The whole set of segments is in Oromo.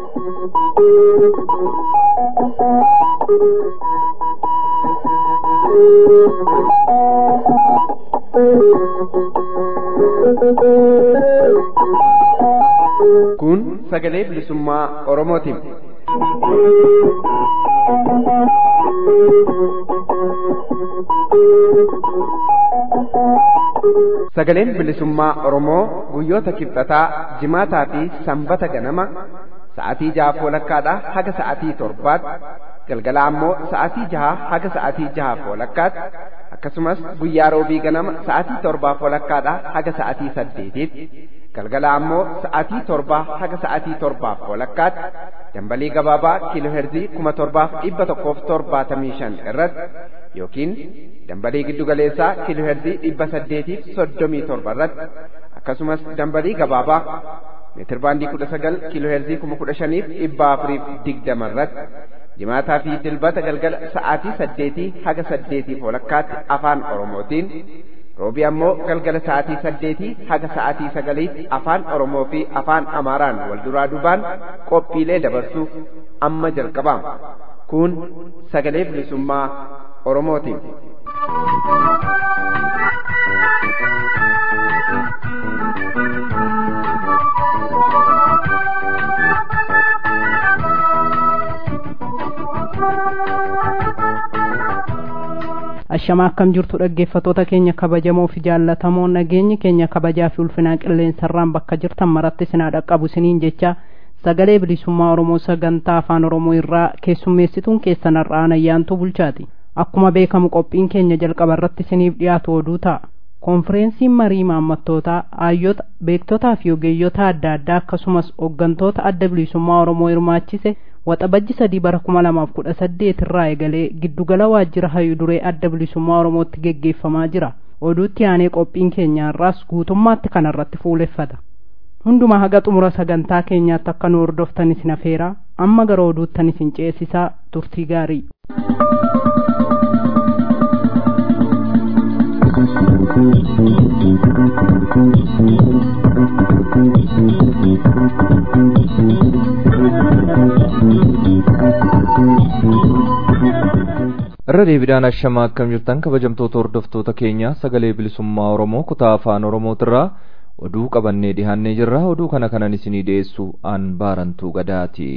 Kun sagalee bilisummaa Oromootiin. Sagaleen bilisummaa Oromoo guyyoota kibxataa, jimaataa fi sanbata ganama sa'aatii jaha walakkaadhaa haga sa'aatii torbaatti galgala ammoo sa'aatii jaha haga sa'aatii jaha walakkaatti akkasumas guyyaa roobii ganama sa'aatii torbaaf walakkaadhaa haga sa'aatii saddeetiitti galgala ammoo sa'aatii torbaa haga sa'aatii torbaaf walakkaatti dambalii gabaabaa kiilooherzii kuma torbaaf dhibba tokkoof torbaatamii shan irratti yookiin dambalii giddugaleessaa kiilooherzii dhibba saddeetiif soddomii torba irratti akkasumas dambalii gabaabaa meetirbaandii kudha sagal kiilooherzii kuma kudha shaniif dhibba afuriif digdama irratti jimaataa fi dilbata galgala sa'aatii saddeetii haga saddeetiif walakkaatti afaan oromootiin roobii ammoo galgala sa'aatii saddeetii haga sa'aatii sagaliitti afaan oromoo fi afaan amaaraan wal duraa duubaan qophiilee dabarsuuf amma jalqabaama kun sagalee bilisummaa oromootiin. Ashamaa akkam jirtu dhaggeeffatoota keenya kabajamoo fi jaallatamoo nageenyi keenya kabajaa fi ulfinaa qilleensarraan bakka jirtan maratti sinaa dhaqqabu siniin jecha sagalee bilisummaa Oromoo sagantaa afaan Oromoo irraa keessummeessituun keessan har'aan ayyaantuu bulchaati. Akkuma beekamu qophiin keenya jalqaba irratti siniif dhiyaatu oduu ta'a. Konfireensiin marii maammattootaa hayyoota beektotaa fi ogeeyyota adda addaa akkasumas hooggantoota adda bilisummaa Oromoo hirmaachise waxabajji sadii bara kuma lamaaf kudha saddeet irraa eegalee giddugala waajjira hayyuu duree adda bilisummaa oromootti geggeeffamaa jira oduutti aanee qophiin keenya irraas guutummaatti kana irratti fuuleffata hundumaa haga xumura sagantaa keenyaatti akka nu hordoftan isin afeeraa amma gara oduuttan isin ceesisaa turtii gaarii irra deebiidhaan ashamaa akkam jirtan kabajamtoota hordoftoota keenya sagalee bilisummaa oromoo kutaa afaan oromootirraa oduu qabannee dhihaannee jirra oduu kana kanan isinii dhiyeessu aan baarantuu gadaati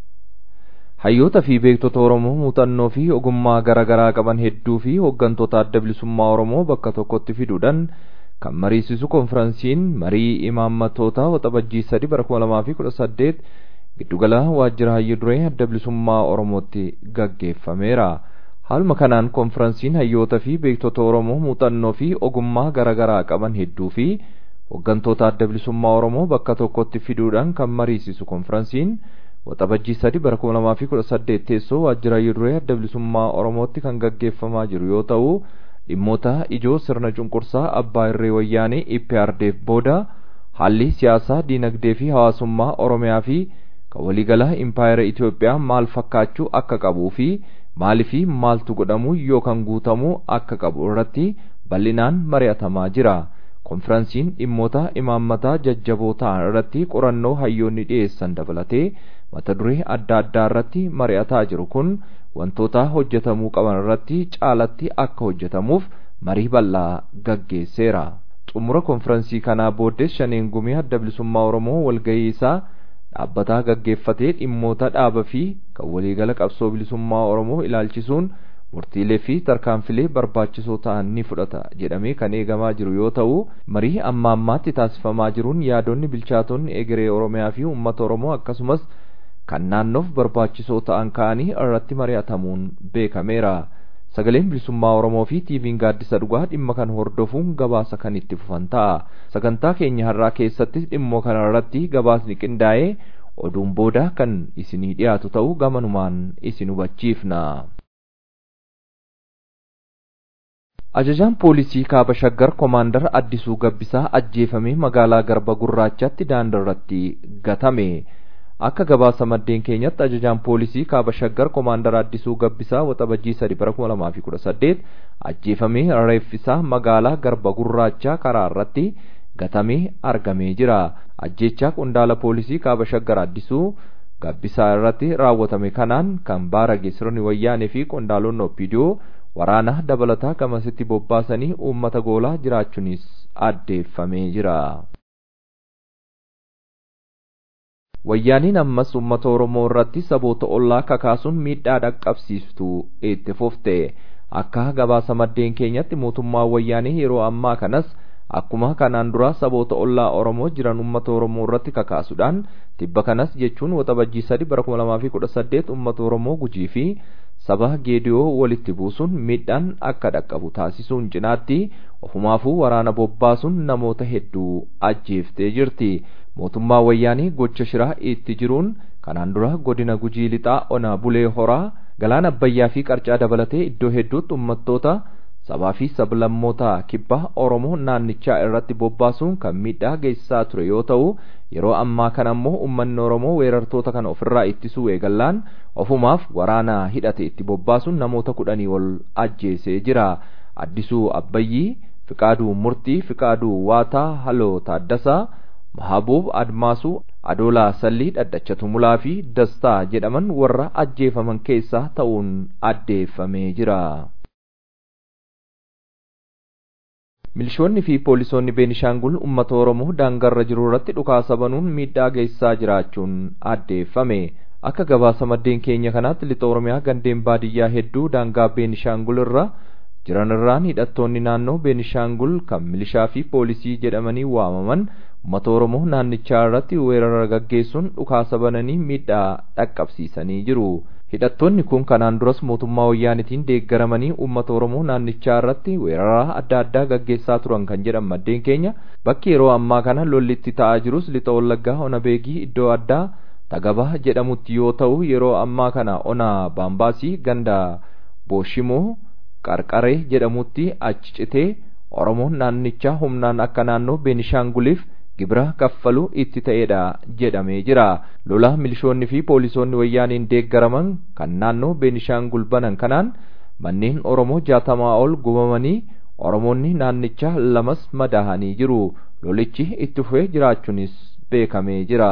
hayyoota fi beektota oromoo muuxannoo fi ogummaa garaa garaa qaban hedduu fi hooggantoota adda bilisummaa oromoo bakka tokkotti fiduudhaan kan mariisisu konfiraansiin marii imaammatoota waxabajjii sadi bara kuma lamaa fi kudha saddeet giddugala waajjira hayyuu duree adda bilisummaa oromootti gaggeeffameera. haaluma kanaan konfiraansiin hayyoota fi beektota oromoo muuxannoo fi ogummaa garaa garaa qaban hedduu fi hooggantoota adda bilisummaa oromoo bakka tokkotti fiduudhaan kan mariisisu konfiraansiin waxabajjii sadi bara kuma lamaa fi kudha saddeet teessoo waajjira hayyuu duree adda bilisummaa oromootti kan gaggeeffamaa jiru yoo ta'u dhimmoota ijoo sirna cunqursaa abbaa irree wayyaanee iprdeef booda haalli siyaasaa diinagdee fi hawaasummaa oromiyaa fi kan waliigalaa impaayera itiyoophiyaa maal fakkaachuu akka qabuu fi maalifi maaltu godhamu yookaan guutamuu akka qabu irratti bal'inaan mari'atamaa jira konfiraansiin dhimmoota imaammataa jajjaboo ta'an irratti qorannoo hayyoonni dhiyeessan dabalatee mata duree adda addaa irratti mari'ataa jiru kun wantoota hojjetamuu qaban irratti caalatti akka hojjetamuuf marii bal'aa gaggeesseera xumura konfiraansii kanaa booddees shaneen gumii adda bilisummaa oromoo walgahii isaa dhaabbataa gaggeeffatee dhimmoota dhaaba fi kan waliigala qabsoo bilisummaa oromoo ilaalchisuun murtiilee fi tarkaanfilee barbaachisoo ta'an ni fudhata jedhamee kan eegamaa jiru yoo ta'u marii amma ammaatti taasifamaa jiruun yaadonni bilchaatonni egeree oromiyaa fi uummata oromoo akkasumas kan naannoof barbaachisoo ta'an ka'anii irratti mari'atamuun beekameera. sagaleen bilisummaa oromoo fi tiiviin gaaddisa dhugaa dhimma kan hordofuun gabaasa kan itti fufan ta'a sagantaa keenya har'aa keessatti dhimmoo kana irratti gabaasni qindaa'ee oduun booda kan isinii dhiyaatu ta'uu gamanumaan isin hubachiifna. ajajaan poolisii kaaba shaggar koomaandar addisuu gabbisaa ajjeefamee magaalaa garba gurraachatti daandii irratti gatame. akka gabaasa maddeen keenyatti ajajaan poolisii kaaba shaggar koomaandar addisuu gabbisaa waxabajjii sadi bara kuma lamaa fi kudha saddeet ajjeefamee reeffisaa magaalaa garba gurraachaa karaa irratti gatamee argamee jira ajjechaa qondaala poolisii kaaba shaggar addisuu gabbisaa irratti raawwatame kanaan kan baarage sirni wayyaanee fi qondaalonni oppidiyoo waraana dabalataa gamasitti bobbaasanii uummata goolaa jiraachuunis addeeffamee jira. wayyaaniin ammas uummata oromoo irratti saboota ollaa kakaasuun miidhaa dhaqqabsiiftu itti fufte akka gabaasa maddeen keenyatti mootummaan wayyaanii yeroo ammaa kanas akkuma kanaan dura saboota ollaa oromoo jiran uummata oromoo irratti kakaasuudhaan tibba kanas jechuun waxabajjii sadi bara kuma lamaa fi kudha saddeet uummata oromoo gujii fi saba geediyoo walitti buusuun miidhaan akka dhaqqabu taasisuun cinaatti ofumaafuu waraana bobbaasuun namoota hedduu ajjeeftee jirti mootummaa wayyaanii gocha shiraa itti jiruun kanaan dura godina gujii lixaa ona bulee horaa galaana abbayyaa fi qarcaa dabalatee iddoo hedduutti uummattoota sabaa fi sablammoota kibbaa oromoo naannichaa irratti bobbaasuun kan miidhaa geessisaa ture yoo ta'u yeroo ammaa kana ammoo uummanni oromoo weerartoota kana ofirraa ittisuu eegallaan ofumaaf waraana hidhate itti bobbaasuun namoota kudhanii ol ajjeesee jira addisuu abbayyii fiqaaduu murtii fiqaaduu waataa haloo taaddasaa mahabuub admaasuu adoolaa sallii dhadhacha tumulaa fi dastaa jedhaman warra ajjeefaman keessaa ta'uun addeeffamee jira. milishoonni fi poolisoonni beenishaangul ummata oromoo daangarra jiru irratti dhukaasa banuun miidhaa geessisaa jiraachuun addeeffame akka gabaasa maddeen keenya kanaatti lixa oromiyaa gandeen baadiyyaa hedduu daangaa beenishaangul irra jiran irraan hidhattoonni naannoo beenishaangul kan milishaa fi poolisii jedhamanii waamaman ummata oromoo naannichaa irratti weerara gaggeessuun dhukaasa bananii miidhaa dhaqqabsiisanii jiru. hidhattoonni kun kanaan duras mootummaa wayyaanitiin deeggaramanii uummata oromoo naannichaa irratti weerara adda addaa gaggeessaa turan kan jedhan maddeen keenya bakki yeroo ammaa kana lolli itti ta'aa jirus lixa wallaggaa ona beegii iddoo addaa tagabaa jedhamutti yoo ta'u yeroo ammaa kana ona baambaasii ganda booshimoo qarqaree jedhamutti achi citee oromoon naannichaa humnaan akka naannoo beenishaanguliif gibira kaffalu itti ta'edha jedhamee jira lola milishoonni fi poolisoonni wayyaaniin deeggaraman kan naannoo beenishaangul banan kanaan manneen oromoo jaatamaa ol gubamanii oromoonni naannichaa lamas madaahanii jiru lolichi itti fufee jiraachuunis beekamee jira.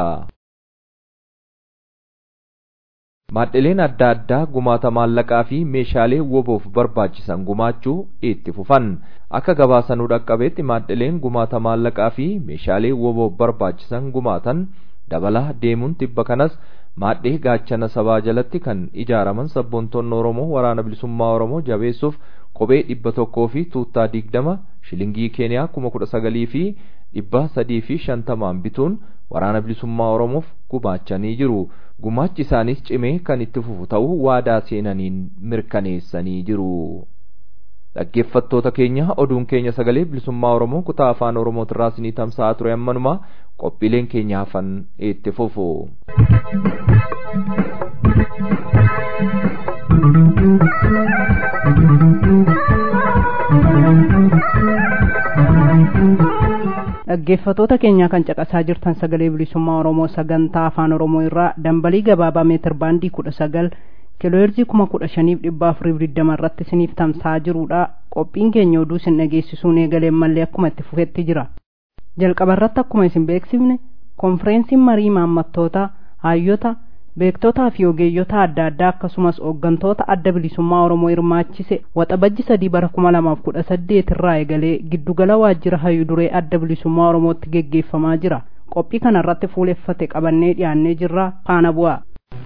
Maadhileen adda addaa gumaata maallaqaa fi meeshaalee woboof barbaachisan gumaachuu itti fufan akka gabaasanuu dhaqqabeetti maadhileen gumaata maallaqaa fi meeshaalee woboof barbaachisan gumaatan dabalaa deemuun tibba kanas maadhee gaachana sabaa jalatti kan ijaaraman sabboontoonni oromoo waraana bilisummaa oromoo jabeessuuf kophee dhibba tokkoo fi tuuttaa digdama shilingii keeniyaa kuma kudha sagalii fi dhibba sadii fi shantamaan bituun waraana bilisummaa oromoof gumaachanii jiru gumaachi isaanis cimee kan itti fufu ta'uu waadaa seenaniin mirkaneessanii jiru. dhaggeeffattoota keenya oduun keenya sagalee bilisummaa oromoo kutaa afaan oromootirraa isinii tamsa'aa ture ammanuma qophiileen keenya hafan itti fufu. dhaggeeffatoota keenya kan caqasaa jirtan sagalee bilisummaa oromoo sagantaa afaan oromoo irraa dambalii gabaabaa meetir baandii kudha sagal kiilooherzii kuma kudha shaniif dhibba afuriif digdama irratti isiniif tamsa'aa jirudha qophiin keenya oduu isin dhageessisuun eegaleen mallee akkuma itti fufetti jira jalqaba irratti akkuma isin beeksifne konfireensiin marii maammattoota hayyoota beektotaa fi ogeeyyota adda addaa akkasumas hooggantoota adda bilisummaa oromoo hirmaachise waxabajji sadii bara kuma lamaaf kudha saddeet irraa eegalee giddugala waajjira hayyu duree adda bilisummaa oromootti geggeeffamaa jira qophii kana irratti fuuleffate qabannee dhiyaannee jirra faana bu'aa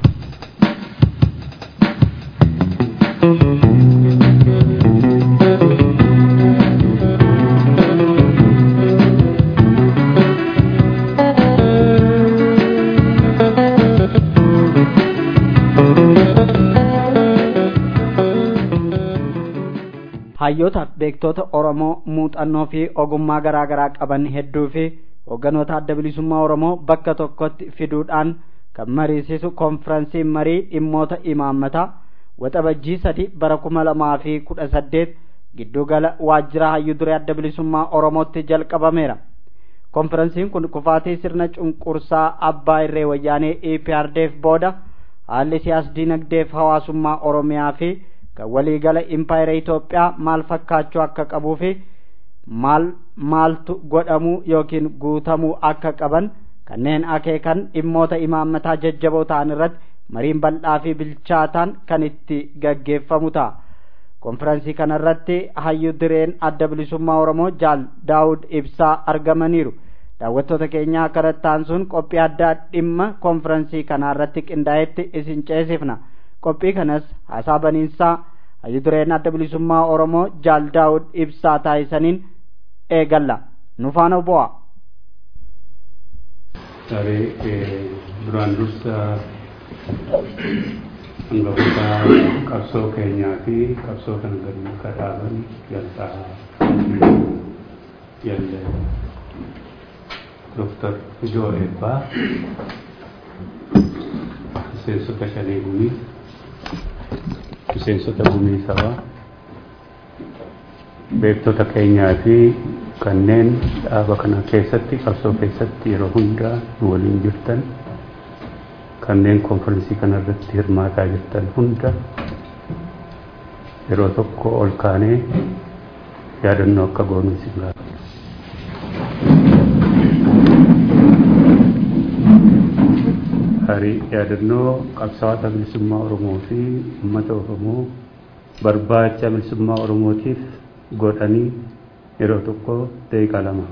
hayyoota beektoota oromoo muuxannoo fi ogummaa garaa garaa qaban hedduu fi hoogganoota adda bilisummaa oromoo bakka tokkotti fiduudhaan kan mariisisu konfiransii marii dhimmoota imaammataa waxabajjii sadi bara kuma lamaa fi kudha saddeet giddugala waajjira hayyu duree adda bilisummaa oromootti jalqabameera konfiransiin kun kufaatii sirna cunqursaa abbaa irree wayyaanee eprdf booda haalli siyaas dinagdeef hawaasummaa oromiyaa fi kan waliigala impaayera Itoophiyaa maal fakkaachuu akka qabuu fi maal maaltu godhamuu yookiin guutamuu akka qaban kanneen akeekan dhimmoota imaammataa jajjaboo ta'an irratti mariin bal'aa fi bilchaataan kan itti gaggeeffamu ta'a. konfiraansii kanarratti hayyu direen adda bilisummaa oromoo jaal daawud ibsaa argamaniiru daawwattoota keenyaa kanattaan sun qophii addaa dhimma konfiraansii kanarratti qindaa'etti isin ceesifna qophii kanas haasaa baniinsaa hayyu direen adda bilisummaa oromoo jaal daawud ibsaa taasisaniin eegalla nu faana bu'a. duraan dursa hangafoota qabsoo keenyaa fi qabsoo kan gadi akka dhaaban jaltaa yalle Dr. Ijoo Eebbaa miseensota shanii gumii miseensota gumii sabaa beektota keenyaa fi kanneen dhaaba kana keessatti qabsoo keessatti yeroo hundaa nu waliin jirtan kanneen konfiraansii kana irratti hirmaataa jirtan hunda yeroo tokko ol kaanee yaadannoo akka goonu isin gaafata. Hari yaadannoo qabsaa'ota bilisummaa Oromoo fi uummata Oromoo barbaacha bilisummaa Oromootiif godhanii yeroo tokko daqiiqaa lama.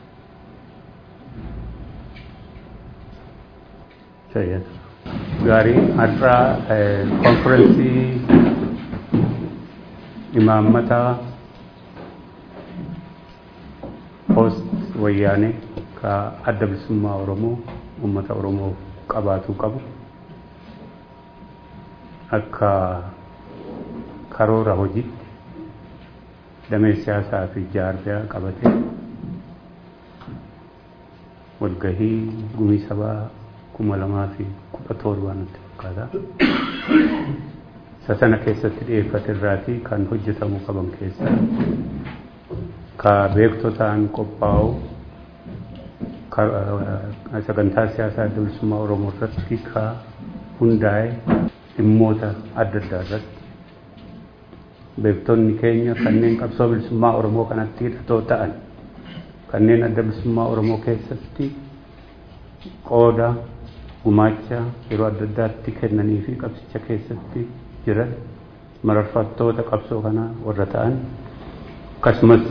Fayyada. gaarii har'aa konfiraansii imaammataa poost wayyaanee ka adda bilisummaa oromoo uummata oromoo qabaatuu qabu akka karoora hojiitti damee siyaasaa fi jaarbiyaa qabatee walgahii gumii sabaa kuma lamaa fi kudha torbaa natti fakkaata. Isa sana keessatti dhiyeeffate irraatii kan hojjetamuu qaban keessaa ka beektotaan qophaa'u sagantaa siyaasaa adda bilisummaa Oromoo irratti ka hundaa'e dhimmoota adda addaa irratti beektonni keenya kanneen qabsoo bilisummaa Oromoo kanatti hidhatoo ta'an kanneen adda bilisummaa Oromoo keessatti qooda gumaacha yeroo adda addaatti kennanii fi qabsicha keessatti jiran mararfattoota qabsoo kanaa warra ta'an akkasumas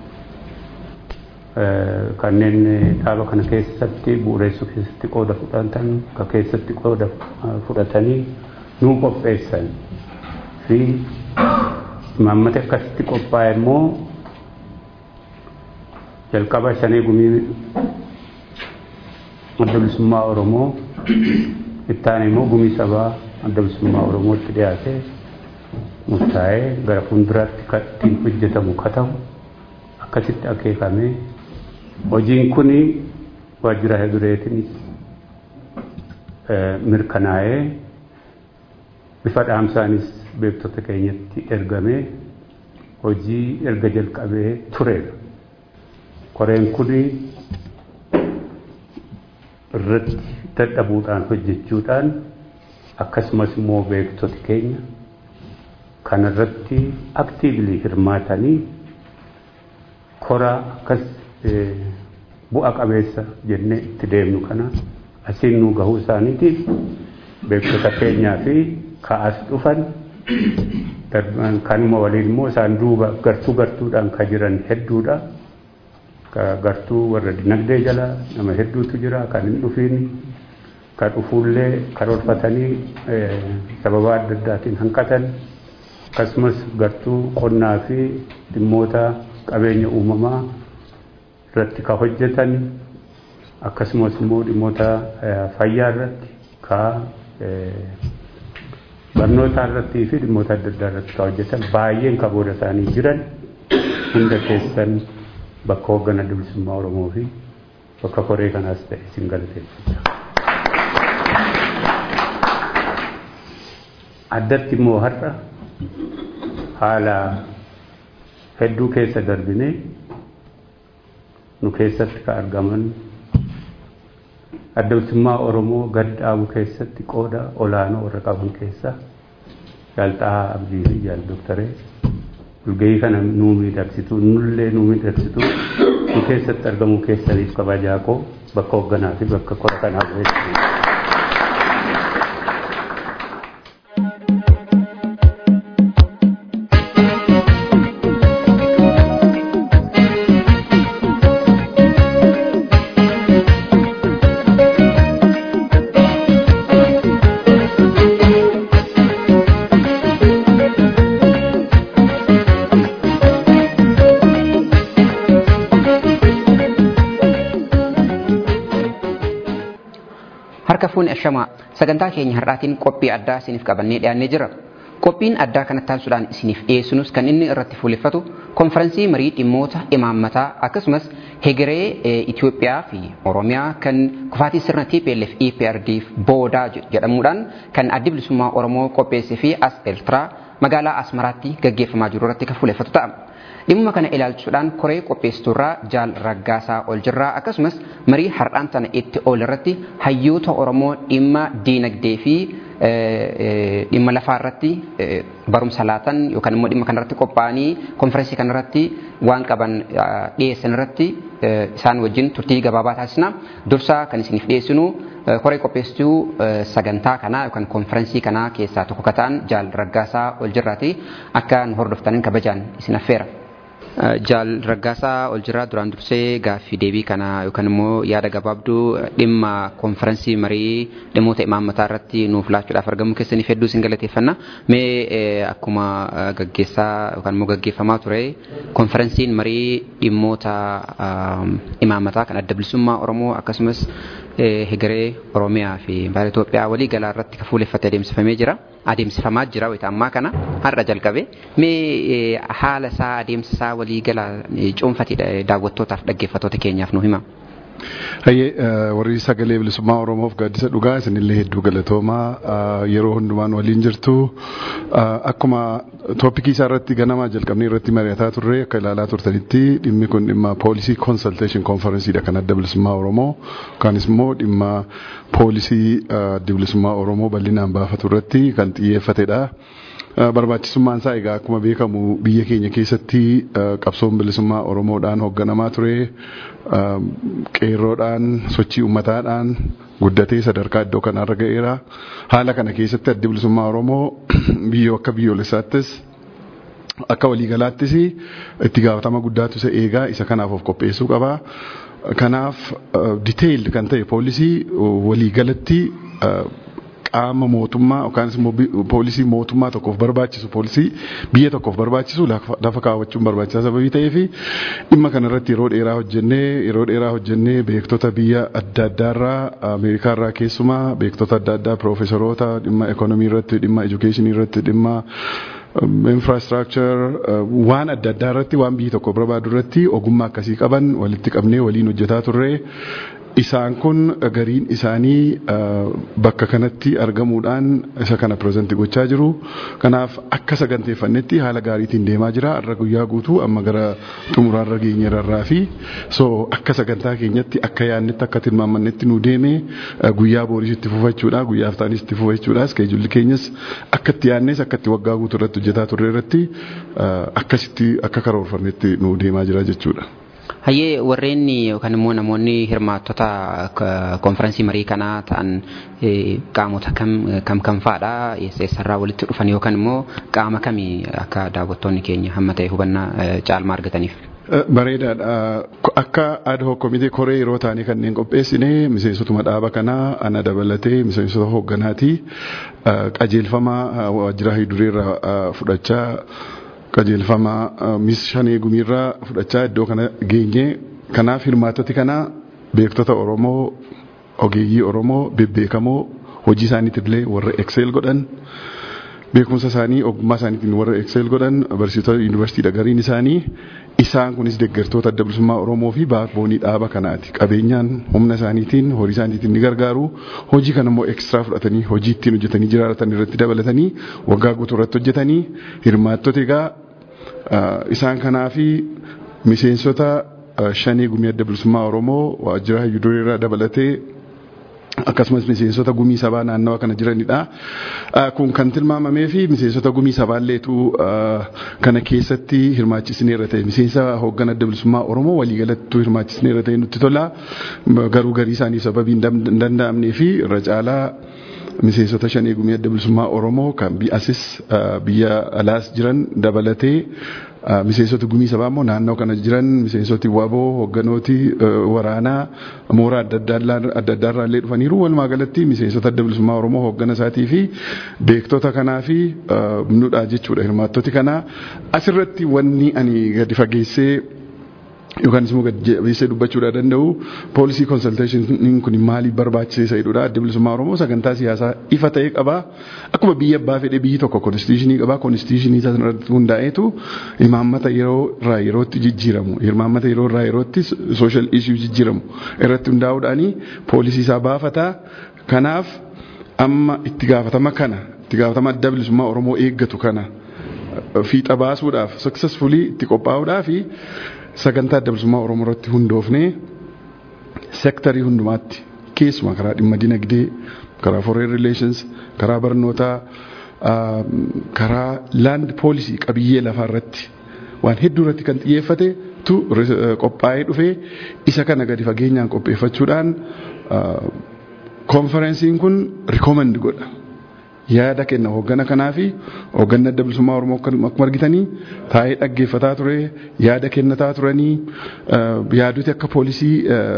kanneen dhaaba kana keessatti bu'uureessuu keessatti qooda fudhatan ka keessatti qooda fudhatanii nuu qopheessan fi imaammata akkasitti qophaa'e immoo jalqaba shanee gumii adda bilisummaa Oromoo itti aanee immoo gumii sabaa adda bilisummaa Oromootti dhiyaatee murtaa'ee gara fuulduraatti kan ittiin hojjetamu ka ta'u akkasitti akeekamee hojiin kun waajjira hedureetinis mirkanaa'ee bifa dhaamsaanis beektota keenyatti ergamee hojii erga jalqabee tureera. Koreen kun irratti dadhabuudhaan hojjechuudhaan akkasumas immoo beektoti keenya kana irratti aktiivlii hirmaatanii koraa akkas bu'a qabeessa jennee itti deemnu kana asiin nu gahuu isaaniitiif beektota keenyaa fi ka'as dhufan kanuma waliin immoo isaan duuba gartuu gartuudhaan ka jiran hedduudha. gartuu warra dinagdee jala nama hedduutu jira kan hin dhufiin kan dhufuullee karoorfatanii sababa adda addaatiin hanqatan akkasumas gartuu qonnaa fi dhimmoota qabeenya uumamaa irratti ka hojjetan akkasumas immoo dhimmoota fayyaa irratti ka barnoota irratti fi dhimmoota adda addaa irratti ka hojjetan baay'een ka booda isaanii jiran hunda keessan bakka hoggana bilisummaa Oromoo fi bakka koree kanaas ta'e isin galateeffachaa. Addatti immoo har'a haala hedduu keessa darbinee nu keessatti ka argaman adda bilisummaa Oromoo gad dhaabu keessatti qooda olaanoo warra qaban keessaa Jaalxaa Abdii fi Jaal Doktaree walgahii kana nuu miidhagsitu nullee nuu miidhagsitu nu keessatti argamuu keessaniif kabajaa koo bakka hoogganaa fi bakka qora kanaa bu'eessa. harka fuuni ashamaa sagantaa keenya har'aatiin qophii addaa isiniif qabannee dhiyaannee jira qophiin addaa kanatti taasisuudhaan isiniif dhiyeessinus kan inni irratti fuulleffatu konferansii marii dhimmoota imaammataa akkasumas hegeree Itoophiyaa fi Oromiyaa kan kufaatii sirna TPLF EPRDF boodaa jedhamuudhaan kan addi bilisummaa Oromoo qopheessee fi as Eertiraa magaalaa Asmaraatti gaggeeffamaa jiru irratti kan fuulleffatu ta'a. Dhimma kana ilaalchisuudhaan koree qopheessiturraa jaal raggaasaa ol jirraa akkasumas marii har'aan tana itti ol irratti hayyoota Oromoo dhimma diinagdee fi dhimma lafaa irratti barumsa laatan yookaan immoo dhimma kanarratti qophaa'anii konferensii kanarratti waan qaban dhiyeessan irratti isaan wajjin turtii gabaabaa taasisna. Dursaa kan isiniif dhiyeessinu koree qopheessituu sagantaa kanaa yookaan konferensii kanaa keessaa tokko kan ta'an jaal raggaasaa ol jirraati akka nu hordoftaniin kabajaan isin affeera. Jaal Raggaasaa ol jirraa duraan dursee gaaffii deebii kana yookaan immoo yaada gabaabduu dhimma konferensii marii dhimmoota imaammataa irratti nuuf laachuudhaaf argamu keessaniif hedduu isin galateeffanna. Mee akkuma gaggeessaa yookaan immoo gaggeeffamaa ture konferensiin marii dhimmoota imaammataa kan adda bilisummaa Oromoo akkasumas hegeree Oromiyaa fi baala Itoophiyaa walii galaa irratti kan fuuleffatee adeemsifamee jira. Adeemsifamaa jira wayita ammaa kana har'a jalqabe. Mee haala isaa adeemsa isaa walii galaa cuunfatee daawwattootaaf dhaggeeffattoota keenyaaf nu hima. Hayyee warri sagalee bilisummaa Oromoof gaaddisa dhugaa isinillee hedduu galatoomaa yeroo hundumaan waliin jirtu akkuma tooppikii isaa irratti ganamaa jalqabnee irratti mari'ataa turre akka ilaalaa turtanitti dhimmi kun dhimma poolisii consultation conferenceedha kan adda bilisummaa Oromoo yookanis immoo dhimma poolisii adda bilisummaa Oromoo bal'inaan baafatu irratti kan xiyyeeffatedha. barbaachisummaan isaa egaa akkuma beekamu biyya keenya keessatti qabsoon bilisummaa Oromoodhaan hoogganamaa ture qeerroodhaan sochii uummataadhaan guddatee sadarkaa iddoo kanarra ga'eera. Haala kana keessatti addi bilisummaa Oromoo biyyoo akka biyyoolessaattis akka waliigalaattis itti gaafatama guddaatu isa eegaa isa kanaaf of qopheessuu qaba. Kanaaf diteeyil kan ta'e poolisii waliigalatti qaama mootummaa yookaan immoo poolisii mootummaa tokkoof barbaachisu poolisii biyya tokkoof barbaachisu lafa kaawwachuun barbaachisaa sababii ta'eef dhimma kanarratti yeroo dheeraa hojjennee yeroo dheeraa hojjennee beektota biyya adda addaarraa Ameerikaarraa keessumaa beektota adda addaa piroofesaroota dhimma ekonomii irratti dhimma edukeeshinii irratti dhimma infrastructure waan adda addaa irratti waan biyyi tokko barbaadu irratti ogummaa akkasii qaban walitti qabnee waliin hojjetaa turre isaan kun gariin isaanii bakka kanatti argamuudhaan isa kana pireezantii gochaa jiru. Kanaaf akka saganteeffannetti haala gaariitiin deemaa jira. Har'a guyyaa guutuu amma gara xumuraarra geenyerarraa fi so akka sagantaa keenyatti akka yaannetti akka tilmaamannetti nu deeme guyyaa booris itti fufachuudha guyyaa haftaanis itti fufachuudha iskeejulli keenyas akka itti yaannes akka itti waggaa guutuu irratti hojjetaa turre irratti akkasitti akka karoorfannetti nu deemaa jira jechuudha. Hayyee warreen yookaan immoo namoonni hirmaattota konferensii marii kanaa ta'an qaamota kam kam kam fa'aadha eessarraa walitti dhufan yookaan immoo qaama kamii akka daawwattoonni keenya hamma ta'e hubannaa caalmaa argataniif. Bareedaadha. Akka ad hoc komitee koree yeroo taanii kanneen qopheessine miseensotuma dhaaba kanaa ana dabalatee miseensota hoogganaati qajeelfama waajjira hidureerraa fudhachaa qajeelfama mis shanee gumiirraa fudhachaa iddoo kana geenye kanaaf hirmaattoti kana beektota Oromoo ogeeyyii Oromoo bebbeekamoo hojii isaaniitillee warra excel godhan beekumsa isaanii ogummaa isaaniitiin warra excel godhan barsiisota yuunivarsiitiidha gariin isaanii isaan kunis deeggartoota adda bilisummaa Oromoo fi baakboonii dhaaba kanaati qabeenyaan humna isaaniitiin horii isaaniitiin ni gargaaru hojii kana immoo ekstiraa fudhatanii hojii ittiin hojjetanii jiraatan irratti dabalatanii waggaa guutuu irratti hojjetanii hirmaattota egaa isaan kanaa fi miseensota shanii gumii adda bilisummaa Oromoo waajjira hayyudureerraa dabalatee akkasumas miseensota gumii sabaa naannawa kana jiranidha. Kun kan tilmaamamee fi miseensota gumii sabaalleetu kana keessatti hirmaachisneerra ta'e miseensa hooggan adda bilisummaa Oromoo waliigalattuu hirmaachisneerra ta'e nutti tola. Garuu garii isaanii sababii hin danda'amnee fi irra caalaa miseensota shanee gumii adda bilisummaa Oromoo kan asis biyya alaas jiran dabalatee miseensota gumii sabaa immoo naannoo kana jiran miseensoti waboo hoogganooti waraanaa mooraa adda addaarraa illee dhufaniiru walumaa galatti miseensota adda bilisummaa oromoo hooggana isaatii fi beektota kanaa fi nudha jechuudha hirmaattoti kanaa asirratti wanni ani gadi fageessee yookaan immoo gadi jabeessee dubbachuudha danda'u poolisii konsalteeshiniin kun maaliif barbaachisa jedhudha adda bilisummaa oromoo sagantaa siyaasaa ifa ta'e qaba akkuma biyya abbaa fedhe biyyi tokko konstitushinii qaba konstitushinii sanarratti hundaa'eetu imaammata yeroo irraa yerootti jijjiiramu imaammata yeroo irraa yerootti sooshaal ishuu jijjiiramu irratti hundaa'uudhaani poolisii isaa baafataa kanaaf amma itti gaafatama kana itti gaafatama adda bilisummaa oromoo eeggatu kana fiixa baasuudhaaf successfully itti qophaa'uudhaaf sagantaa adda bilisummaa oromoo irratti hundoofnee seektarii hundumaatti keessumaa karaa dhimma dinagdee karaa foreign relations karaa barnootaa karaa land poolisii qabiyyee lafaa irratti waan hedduu irratti kan xiyyeeffate tu qophaa'ee dhufee isa kana gadi fageenyaan qopheeffachuudhaan konferensiin kun rikoomandi godha. yaada kenna hooggana kanaa fi hoogganni adda bilisummaa oromoo akkuma argitanii taa'ee dhaggeeffataa ture yaada kennataa turanii yaadoti akka poolisii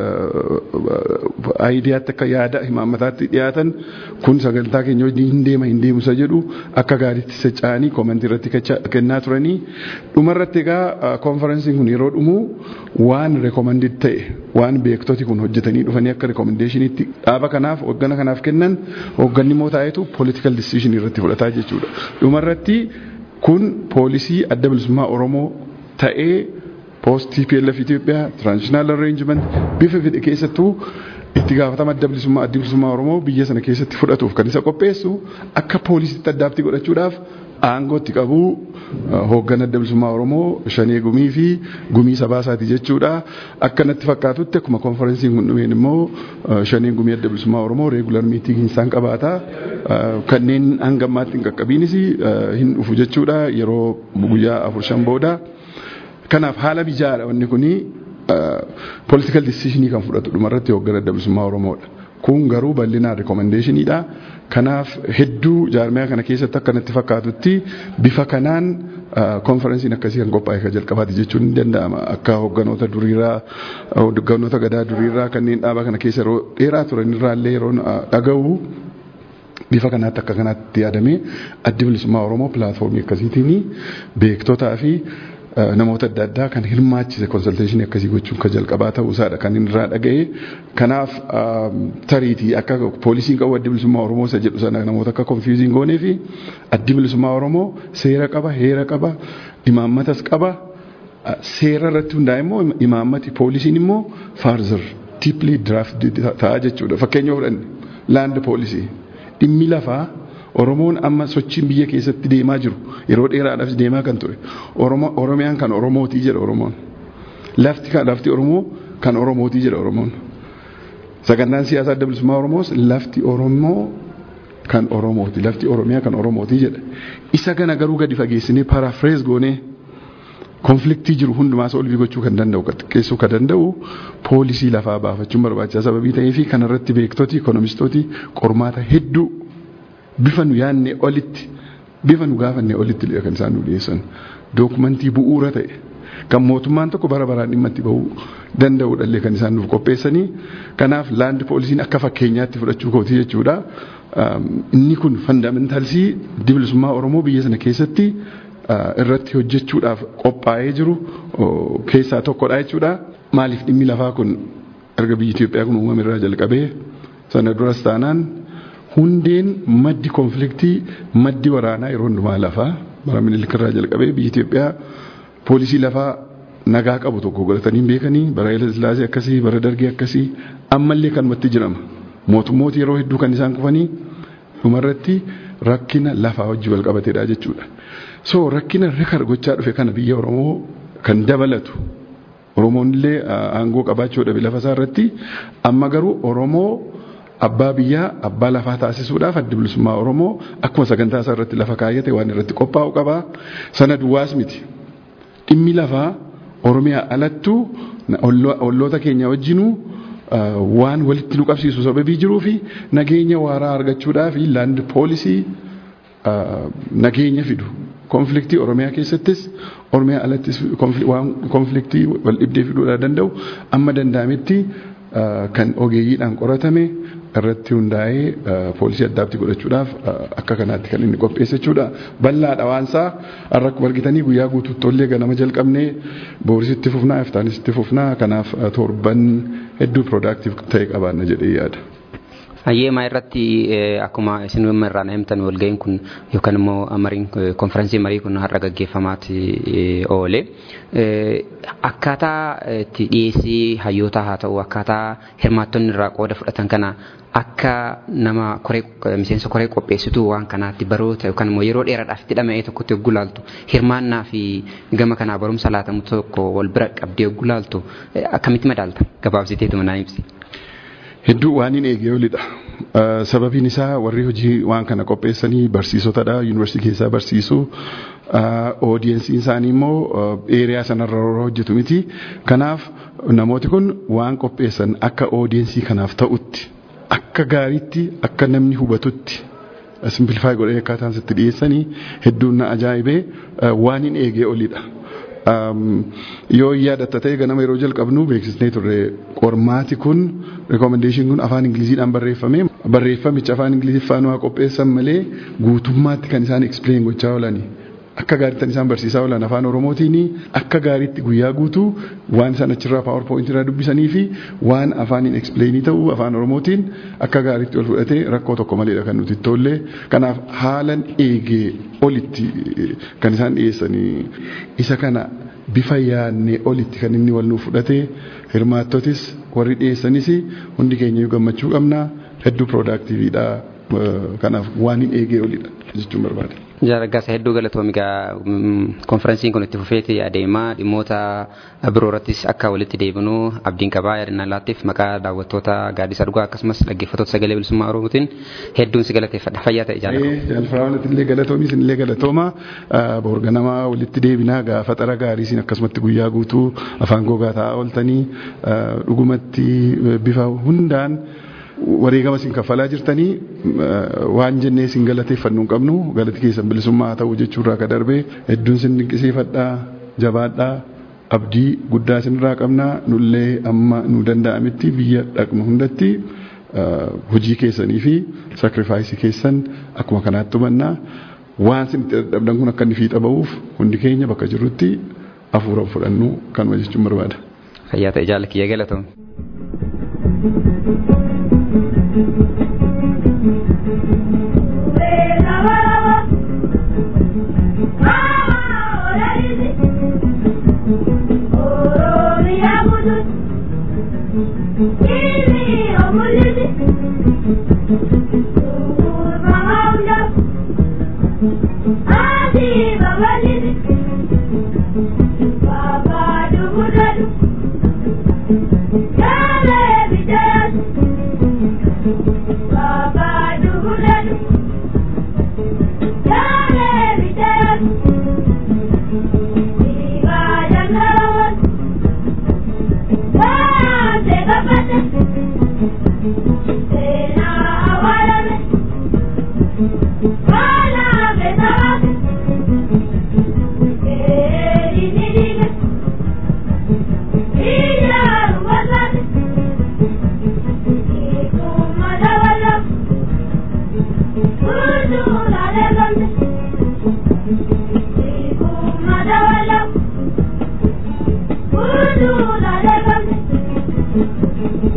aayidiyaatti akka yaada himaammataatti dhiyaatan kun sagantaa keenya wajjin hin deema hin deemusa jedhu akka gaariitti socho'anii koomentii irratti kennaa turanii dhumarratti egaa konferensiin kun yeroo dhumu waan reekomandid ta'e waan beektoti kun hojjetanii dhufanii akka reekomendeeshiniitti dhaaba kanaaf hooggana kanaaf kennan hoogganni immoo taa'etu politikal decision irratti fudhataa jechuudha. Dhumarratti kun poolisii adda bilisummaa Oromoo ta'ee post TPLF Itoophiyaa transitional arrangement bifa fedhe keessattuu itti gaafatama adda bilisummaa adda bilisummaa Oromoo biyya sana keessatti fudhatuuf kan isa qopheessu akka poolisiitti addaatti godhachuudhaaf aangootti qabu hooggan adda bilisummaa Oromoo shanee gumii fi gumii sabaa isaati jechuudha. Akka natti fakkaatutti akkuma konferensiin kun dhumeen immoo shaneen gumii adda bilisummaa Oromoo reegular miitingii isaan qabaata. Kanneen hanga ammaatti hin qaqqabiinis hin dhufu jechuudha yeroo guyyaa afur shan booda. Kanaaf haala bijaadha wanni kuni political decisionii kan fudhatu dhumarratti hooggan adda bilisummaa Oromoodha. Kun garuu bal'inaan rekomendeeshiniidha. Kanaaf hedduu jaarmiyaa kana keessatti akka natti fakkaatutti bifa kanaan konferensiin akkasii kan qophaa'e kan jalqabaati jechuun ni danda'ama. Akka hoogganoota duriirraa hoogganoota gadaa duriirraa kanneen dhaaba kana keessa yeroo dheeraa turanirraa illee yeroo dhaga'u bifa kanaatti akka kanaatti yaadamee addi bilisummaa Oromoo pilaatfoormii akkasiitiin beektotaa fi namoota adda addaa kan hirmaachise konsulteeshinii akkasii gochuun kan jalqabaa ta'uu isaadha kan inni irraa dhaga'e. Kanaaf tariitii akka poolisiin qabu addi bilisummaa Oromoo isa jedhu sana namoota akka konfiyuuziin goonee fi addi bilisummaa Oromoo seera qaba, heera qaba, imaammatas qaba. Seera irratti hundaa'e immoo imaammati poolisiin immoo faarzir tiiplii diraaft ta'a jechuudha. Fakkeenya fudhanne laand poolisii dhimmi lafaa Oromoon amma sochiin biyya keessatti deemaa jiru yeroo dheeraadhaaf deemaa kan ture. Oromiyaan kan Oromootii jedha Oromoon. Lafti lafti Oromoo kan Oromootii jedha Oromoon. Sagantaan siyaasaa adda bilisummaa Oromoos lafti Oromoo kan Oromooti. Lafti Oromiyaa kan Oromootii jedha. Isa kana garuu gadi fageessinee parafrees goonee konfliktii jiru hundumaa solvii gochuu kan danda'u xiqqeessuu kan danda'u poolisii lafaa baafachuun barbaachisaa sababii ta'ee fi kanarratti beektoti ikoonomistooti qormaata hedduu bifa nu yaadne olitti bifa nu gaafanne olitti kan isaan nu dhiyeessan dookumentii bu'uura ta'e kan mootummaan tokko bara baraan dhimma itti bahuu danda'udha kan isaan nuuf qopheessanii kanaaf laand poolisiin akka fakkeenyaatti fudhachuu kooti jechuudha. Inni kun fandamentalsii bilisummaa Oromoo biyya sana keessatti irratti hojjechuudhaaf qophaa'ee jiru keessaa tokkodha jechuudha. Maaliif dhimmi lafaa kun erga biyyi Itoophiyaa kun uumame irraa jalqabee sana duras taanaan hundeen maddi konfliktii maddi waraanaa yeroo hundumaa lafaa bara minilik irraa jalqabee biyyi Itoophiyaa poolisii lafaa nagaa qabu tokko godhatanii beekanii bara Haile Sillaasee akkasii bara Dargii akkasii ammallee kanumatti jirama. Mootummooti yeroo hedduu kan isaan kufanii dhumarratti rakkina lafaa wajji wal qabateedha jechuudha. So rakkina rikar gochaa dhufe kana biyya Oromoo kan dabalatu Oromoon illee aangoo qabaachuu dhabe lafa isaa irratti amma garuu Oromoo abbaa biyyaa abbaa lafaa taasisuudhaaf addi bilisummaa Oromoo akkuma sagantaa isaa irratti lafa kaayyate waan irratti qophaa'u qaba. Sana duwwaas miti. Dhimmi lafaa Oromiyaa alattuu olloota keenya wajjinuu waan walitti nu qabsiisu sababii jiruu fi nageenya waaraa argachuudhaa fi laand poolisii nageenya fidu. Konfliktii Oromiyaa keessattis Oromiyaa alattis waan konfliktii wal dhibdee fiduudhaa danda'u amma danda'ametti kan ogeeyyiidhaan qoratame irratti hundaa'ee poolisii addaatti godhachuudhaaf akka kanaatti kan inni qopheesse jechuudha. Bal'aadha waansaa har'a akkuma argitanii guyyaa guutuutti tollee ganama jalqabnee boorisitti fufnaa iftaanisitti fufnaa kanaaf torban hedduu piroodaaktiif ta'e qabaanna jedhee yaada. Hayyeemaa irratti akkuma isin irraa himtan walga'iin kun yookaan immoo mariin konferensii marii kun har'a gaggeeffamaati oole. Akkaataa itti dhiyeessii hayyootaa haa ta'u akkaataa hirmaattonni irraa qooda fudhatan kana akka nama miseensa koree qopheessituu waan kanaatti baroota yookaan immoo yeroo dheeraadhaaf itti dhama'ee tokkotti yogguu laaltu hirmaannaa fi gama kanaa barumsa laatamu tokko wal bira qabdee yogguu laaltu akkamitti madaalta gabaabsiteetuma naa ibsi. Hedduu waan hin eegee olidha. Sababiin isaa warri hojii waan kana qopheessanii barsiisotadha. Yuunivarsiitii keessaa barsiisuu. Oodiyensiin isaanii immoo eeriyaa sanarra hojjetu miti. Kanaaf namooti kun waan qopheessan akka oodiyensii kanaaf ta'utti akka gaariitti akka namni hubatutti simplifaay godhee akkaataan sitti dhiyeessanii hedduun na ajaa'ibee waan hin eegee olidha. yoo yaadatta ta'e ganama yeroo jalqabnu beeksisnee turre qormaati kun rekomendeeshin kun afaan ingiliziidhaan barreeffame barreeffamichi afaan ingiliziffaan waa qopheessan malee guutummaatti kan isaan explain gochaa oolani. Akka gaariitti isaan barsiisaa oolan afaan Oromootiin akka gaariitti guyyaa guutuu waan isaan achirraa PowerPoint irraa dubbisanii fi waan afaaniin explainii ta'u afaan Oromootiin akka gaariitti ol fudhatee rakkoo tokko maleedha kan nuti tollee. Kanaaf haalan eegee olitti kan isaan dhiyeessanii isa kana bifa yaadnee olitti kan inni wal nuuf fudhatee hirmaattotis warri dhiyeessanis hundi keenya gammachuu qabna hedduu piroodaaktiiviidha. Kanaaf waan hin eegee olidha jechuun barbaada. Jaaraggaasa hedduu galatoomi egaa konferensiin kun itti fufeeti adeemaa dhimmoota biroo irrattis akka walitti deebinu abdiin qabaa yaadannaa laattiif maqaa daawwattoota gaaddisa dhugaa akkasumas dhaggeeffattoota sagalee bilisummaa oromootiin hedduun si galateeffadha fayyaa ta'e jaalladha. Jaalfaraawwanatti illee galatoomi isin illee galatooma boorganamaa walitti deebinaa gaafa xara gaarii isin akkasumatti guyyaa guutuu afaan gogaa taa'aa ooltanii dhugumatti bifa hundaan. wareegama isin kaffalaa jirtanii waan jennee isin galateeffannu hin qabnu galati keessan bilisummaa haa ta'u jechuurraa ka darbee hedduun isin dinqisiifadhaa jabaadhaa abdii guddaa isinirraa qabnaa nullee amma nu danda'ametti biyya dhaqnu hundatti hojii keessanii fi sakrifaayisii keessan akkuma kanaatti hubannaa waan isin itti dadhabdan kun akka inni fiixa ba'uuf hundi keenya bakka jirrutti hafuura fudhannu kanuma jechuun barbaada. Fayyaa ta'e jaalli kiyya galatoom.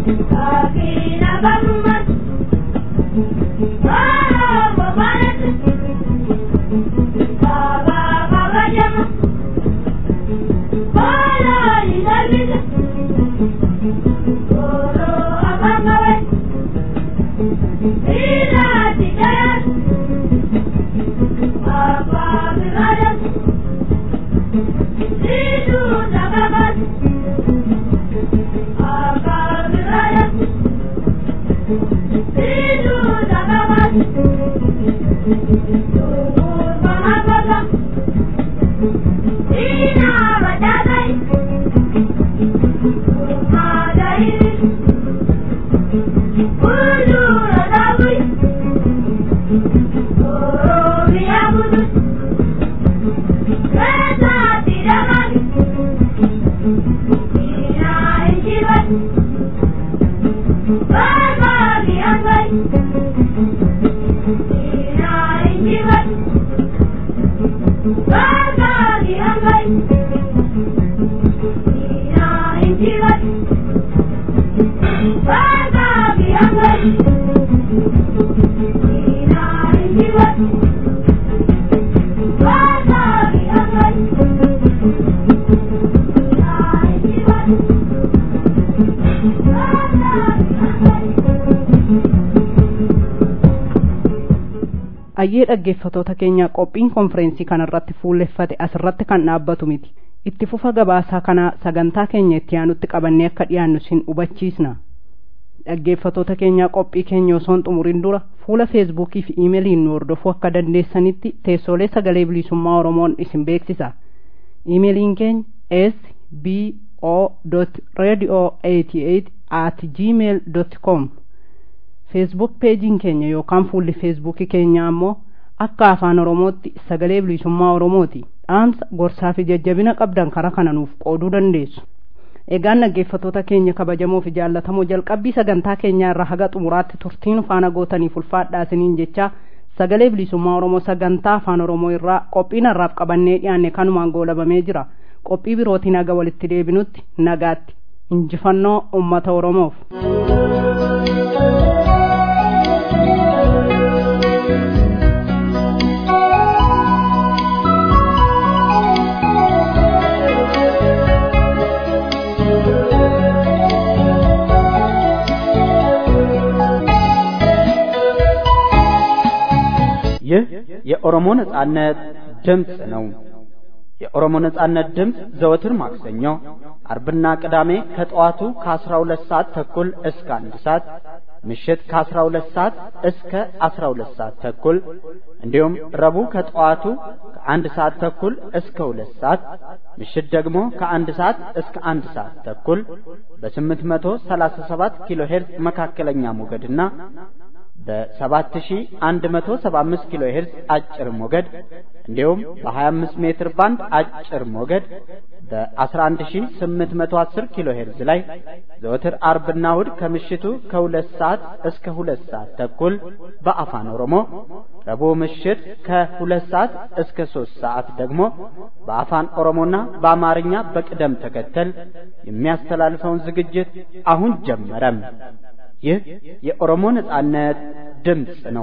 Thank you. ayyee dhaggeeffatoota keenya qophiin konfireensii kanarratti fuulleffate asirratti kan dhaabbatu miti itti fufa gabaasaa kanaa sagantaa keenya itti aanutti qabannee akka dhiyaannu sin hubachiisna dhaggeeffatoota keenya qophii keenya osoon xumurin dura fuula feesbuukii fi iimeeliin nu hordofuu akka dandeessanitti teessoolee sagalee bilisummaa oromoon isin beeksisa iimeeliin keenya s b o radio 88 at gmail com feesbuuk peejiin keenya yookaan fuulli feesbuukii keenya ammoo akka afaan oromootti sagalee bilisummaa oromooti dhaamsa gorsaa fi jajjabina qabdan karaa kana nuuf qooduu dandeessu egaan dhaggeeffatoota keenya kabajamoo fi jaallatamoo jalqabbii sagantaa keenyaa irraa haga xumuraatti turtiin faana gootaniif ulfaadhaa isiniin jecha sagalee bilisummaa oromoo sagantaa afaan oromoo irraa qophiin harraaf qabannee dhiyaanne kanumaan goolabamee jira qophii birootiin haga walitti deebinutti nagaatti injifannoo ummata oromoof. ይህ የኦሮሞ ነጻነት ድምፅ ነው። የኦሮሞ ነጻነት ድምፅ ዘወትር ማክሰኞ፣ አርብና ቅዳሜ ከጠዋቱ ከ12 ሰዓት ተኩል እስከ አንድ ሰዓት ምሽት ከ12 ሰዓት እስከ 12 ሰዓት ተኩል እንዲሁም ረቡዕ ከጠዋቱ ከአንድ ሰዓት ተኩል እስከ ሁለት ሰዓት ምሽት ደግሞ ከአንድ ሰዓት እስከ አንድ ሰዓት ተኩል በ837 ኪሎ ሄርዝ መካከለኛ ሞገድና በ7175 ኪሎ ሄርዝ አጭር ሞገድ እንዲሁም በ25 ሜትር ባንድ አጭር ሞገድ በ11810 ኪሎ ሄርዝ ላይ ዘወትር አርብና እሁድ ከምሽቱ ከሁለት ሰዓት እስከ ሁለት ሰዓት ተኩል በአፋን ኦሮሞ ረቡዕ ምሽት ከሁለት ሰዓት እስከ ሶስት ሰዓት ደግሞ በአፋን ኦሮሞና በአማርኛ በቅደም ተከተል የሚያስተላልፈውን ዝግጅት አሁን ጀመረም። ይህ የኦሮሞ ነጻነት ድምፅ ነው።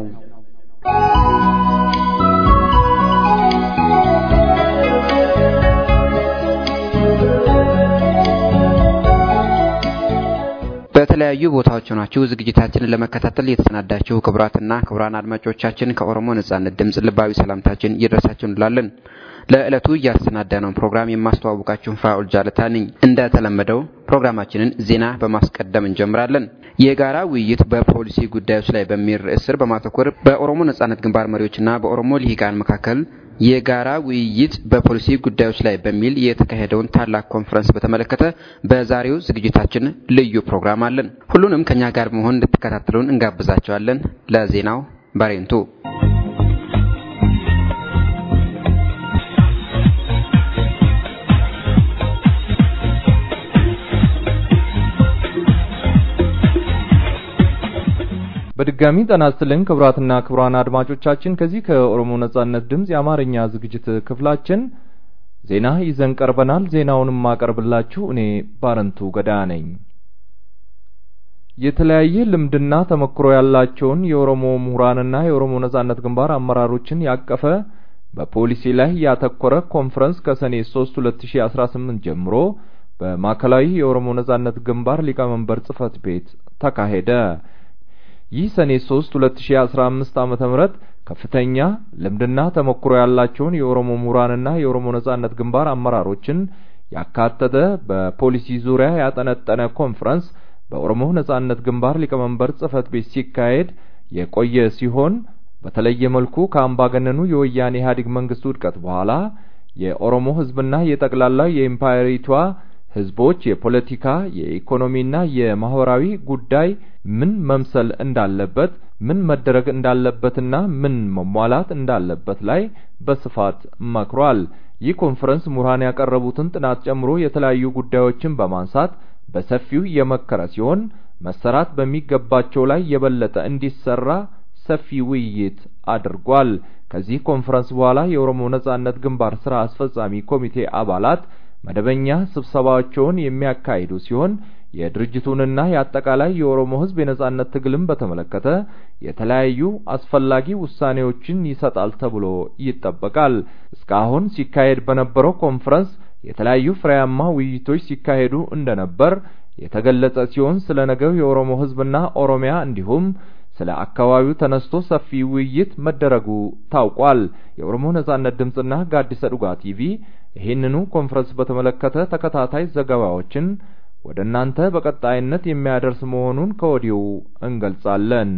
በተለያዩ ቦታዎች ሆናችሁ ዝግጅታችንን ለመከታተል የተሰናዳችሁ ክቡራትና ክቡራን አድማጮቻችን ከኦሮሞ ነጻነት ድምፅ ልባዊ ሰላምታችን ይድረሳችሁ እንላለን። ለዕለቱ እያሰናዳነውን ፕሮግራም የማስተዋወቃችሁን ፋኡል ጃለታ ነኝ። እንደተለመደው ፕሮግራማችንን ዜና በማስቀደም እንጀምራለን። የጋራ ውይይት በፖሊሲ ጉዳዮች ላይ በሚል ርዕስ ስር በማተኮር በኦሮሞ ነጻነት ግንባር መሪዎችና በኦሮሞ ልሂቃን መካከል የጋራ ውይይት በፖሊሲ ጉዳዮች ላይ በሚል የተካሄደውን ታላቅ ኮንፈረንስ በተመለከተ በዛሬው ዝግጅታችን ልዩ ፕሮግራም አለን። ሁሉንም ከኛ ጋር በመሆን እንድትከታተሉን እንጋብዛቸዋለን። ለዜናው ባሬንቱ በድጋሚ ጤና ይስጥልን ክቡራትና ክቡራን አድማጮቻችን ከዚህ ከኦሮሞ ነጻነት ድምፅ የአማርኛ ዝግጅት ክፍላችን ዜና ይዘን ቀርበናል። ዜናውንም ማቀርብላችሁ እኔ ባረንቱ ገዳ ነኝ። የተለያየ ልምድና ተመክሮ ያላቸውን የኦሮሞ ምሁራንና የኦሮሞ ነጻነት ግንባር አመራሮችን ያቀፈ በፖሊሲ ላይ ያተኮረ ኮንፈረንስ ከሰኔ 3 2018 ጀምሮ በማዕከላዊ የኦሮሞ ነጻነት ግንባር ሊቀመንበር ጽህፈት ቤት ተካሄደ። ይህ ሰኔ 3 2015 ዓመተ ምህረት ከፍተኛ ልምድና ተሞክሮ ያላቸውን የኦሮሞ ምሁራንና የኦሮሞ ነጻነት ግንባር አመራሮችን ያካተተ በፖሊሲ ዙሪያ ያጠነጠነ ኮንፈረንስ በኦሮሞ ነጻነት ግንባር ሊቀመንበር ጽህፈት ቤት ሲካሄድ የቆየ ሲሆን በተለየ መልኩ ከአምባገነኑ የወያኔ ኢህአዴግ መንግስት ውድቀት በኋላ የኦሮሞ ህዝብና የጠቅላላ የኢምፓየሪቷ ህዝቦች የፖለቲካ የኢኮኖሚና የማህበራዊ ጉዳይ ምን መምሰል እንዳለበት ምን መደረግ እንዳለበትና ምን መሟላት እንዳለበት ላይ በስፋት መክሯል። ይህ ኮንፈረንስ ምሁራን ያቀረቡትን ጥናት ጨምሮ የተለያዩ ጉዳዮችን በማንሳት በሰፊው የመከረ ሲሆን መሰራት በሚገባቸው ላይ የበለጠ እንዲሰራ ሰፊ ውይይት አድርጓል። ከዚህ ኮንፈረንስ በኋላ የኦሮሞ ነጻነት ግንባር ስራ አስፈጻሚ ኮሚቴ አባላት መደበኛ ስብሰባቸውን የሚያካሂዱ ሲሆን የድርጅቱንና የአጠቃላይ የኦሮሞ ህዝብ የነጻነት ትግልን በተመለከተ የተለያዩ አስፈላጊ ውሳኔዎችን ይሰጣል ተብሎ ይጠበቃል። እስካሁን ሲካሄድ በነበረው ኮንፈረንስ የተለያዩ ፍሬያማ ውይይቶች ሲካሄዱ እንደነበር የተገለጸ ሲሆን ስለ ነገው የኦሮሞ ህዝብና ኦሮሚያ እንዲሁም ስለ አካባቢው ተነስቶ ሰፊ ውይይት መደረጉ ታውቋል። የኦሮሞ ነጻነት ድምፅና ጋዲሰ ዱጋ ቲቪ ይህንኑ ኮንፈረንስ በተመለከተ ተከታታይ ዘገባዎችን ወደ እናንተ በቀጣይነት የሚያደርስ መሆኑን ከወዲሁ እንገልጻለን።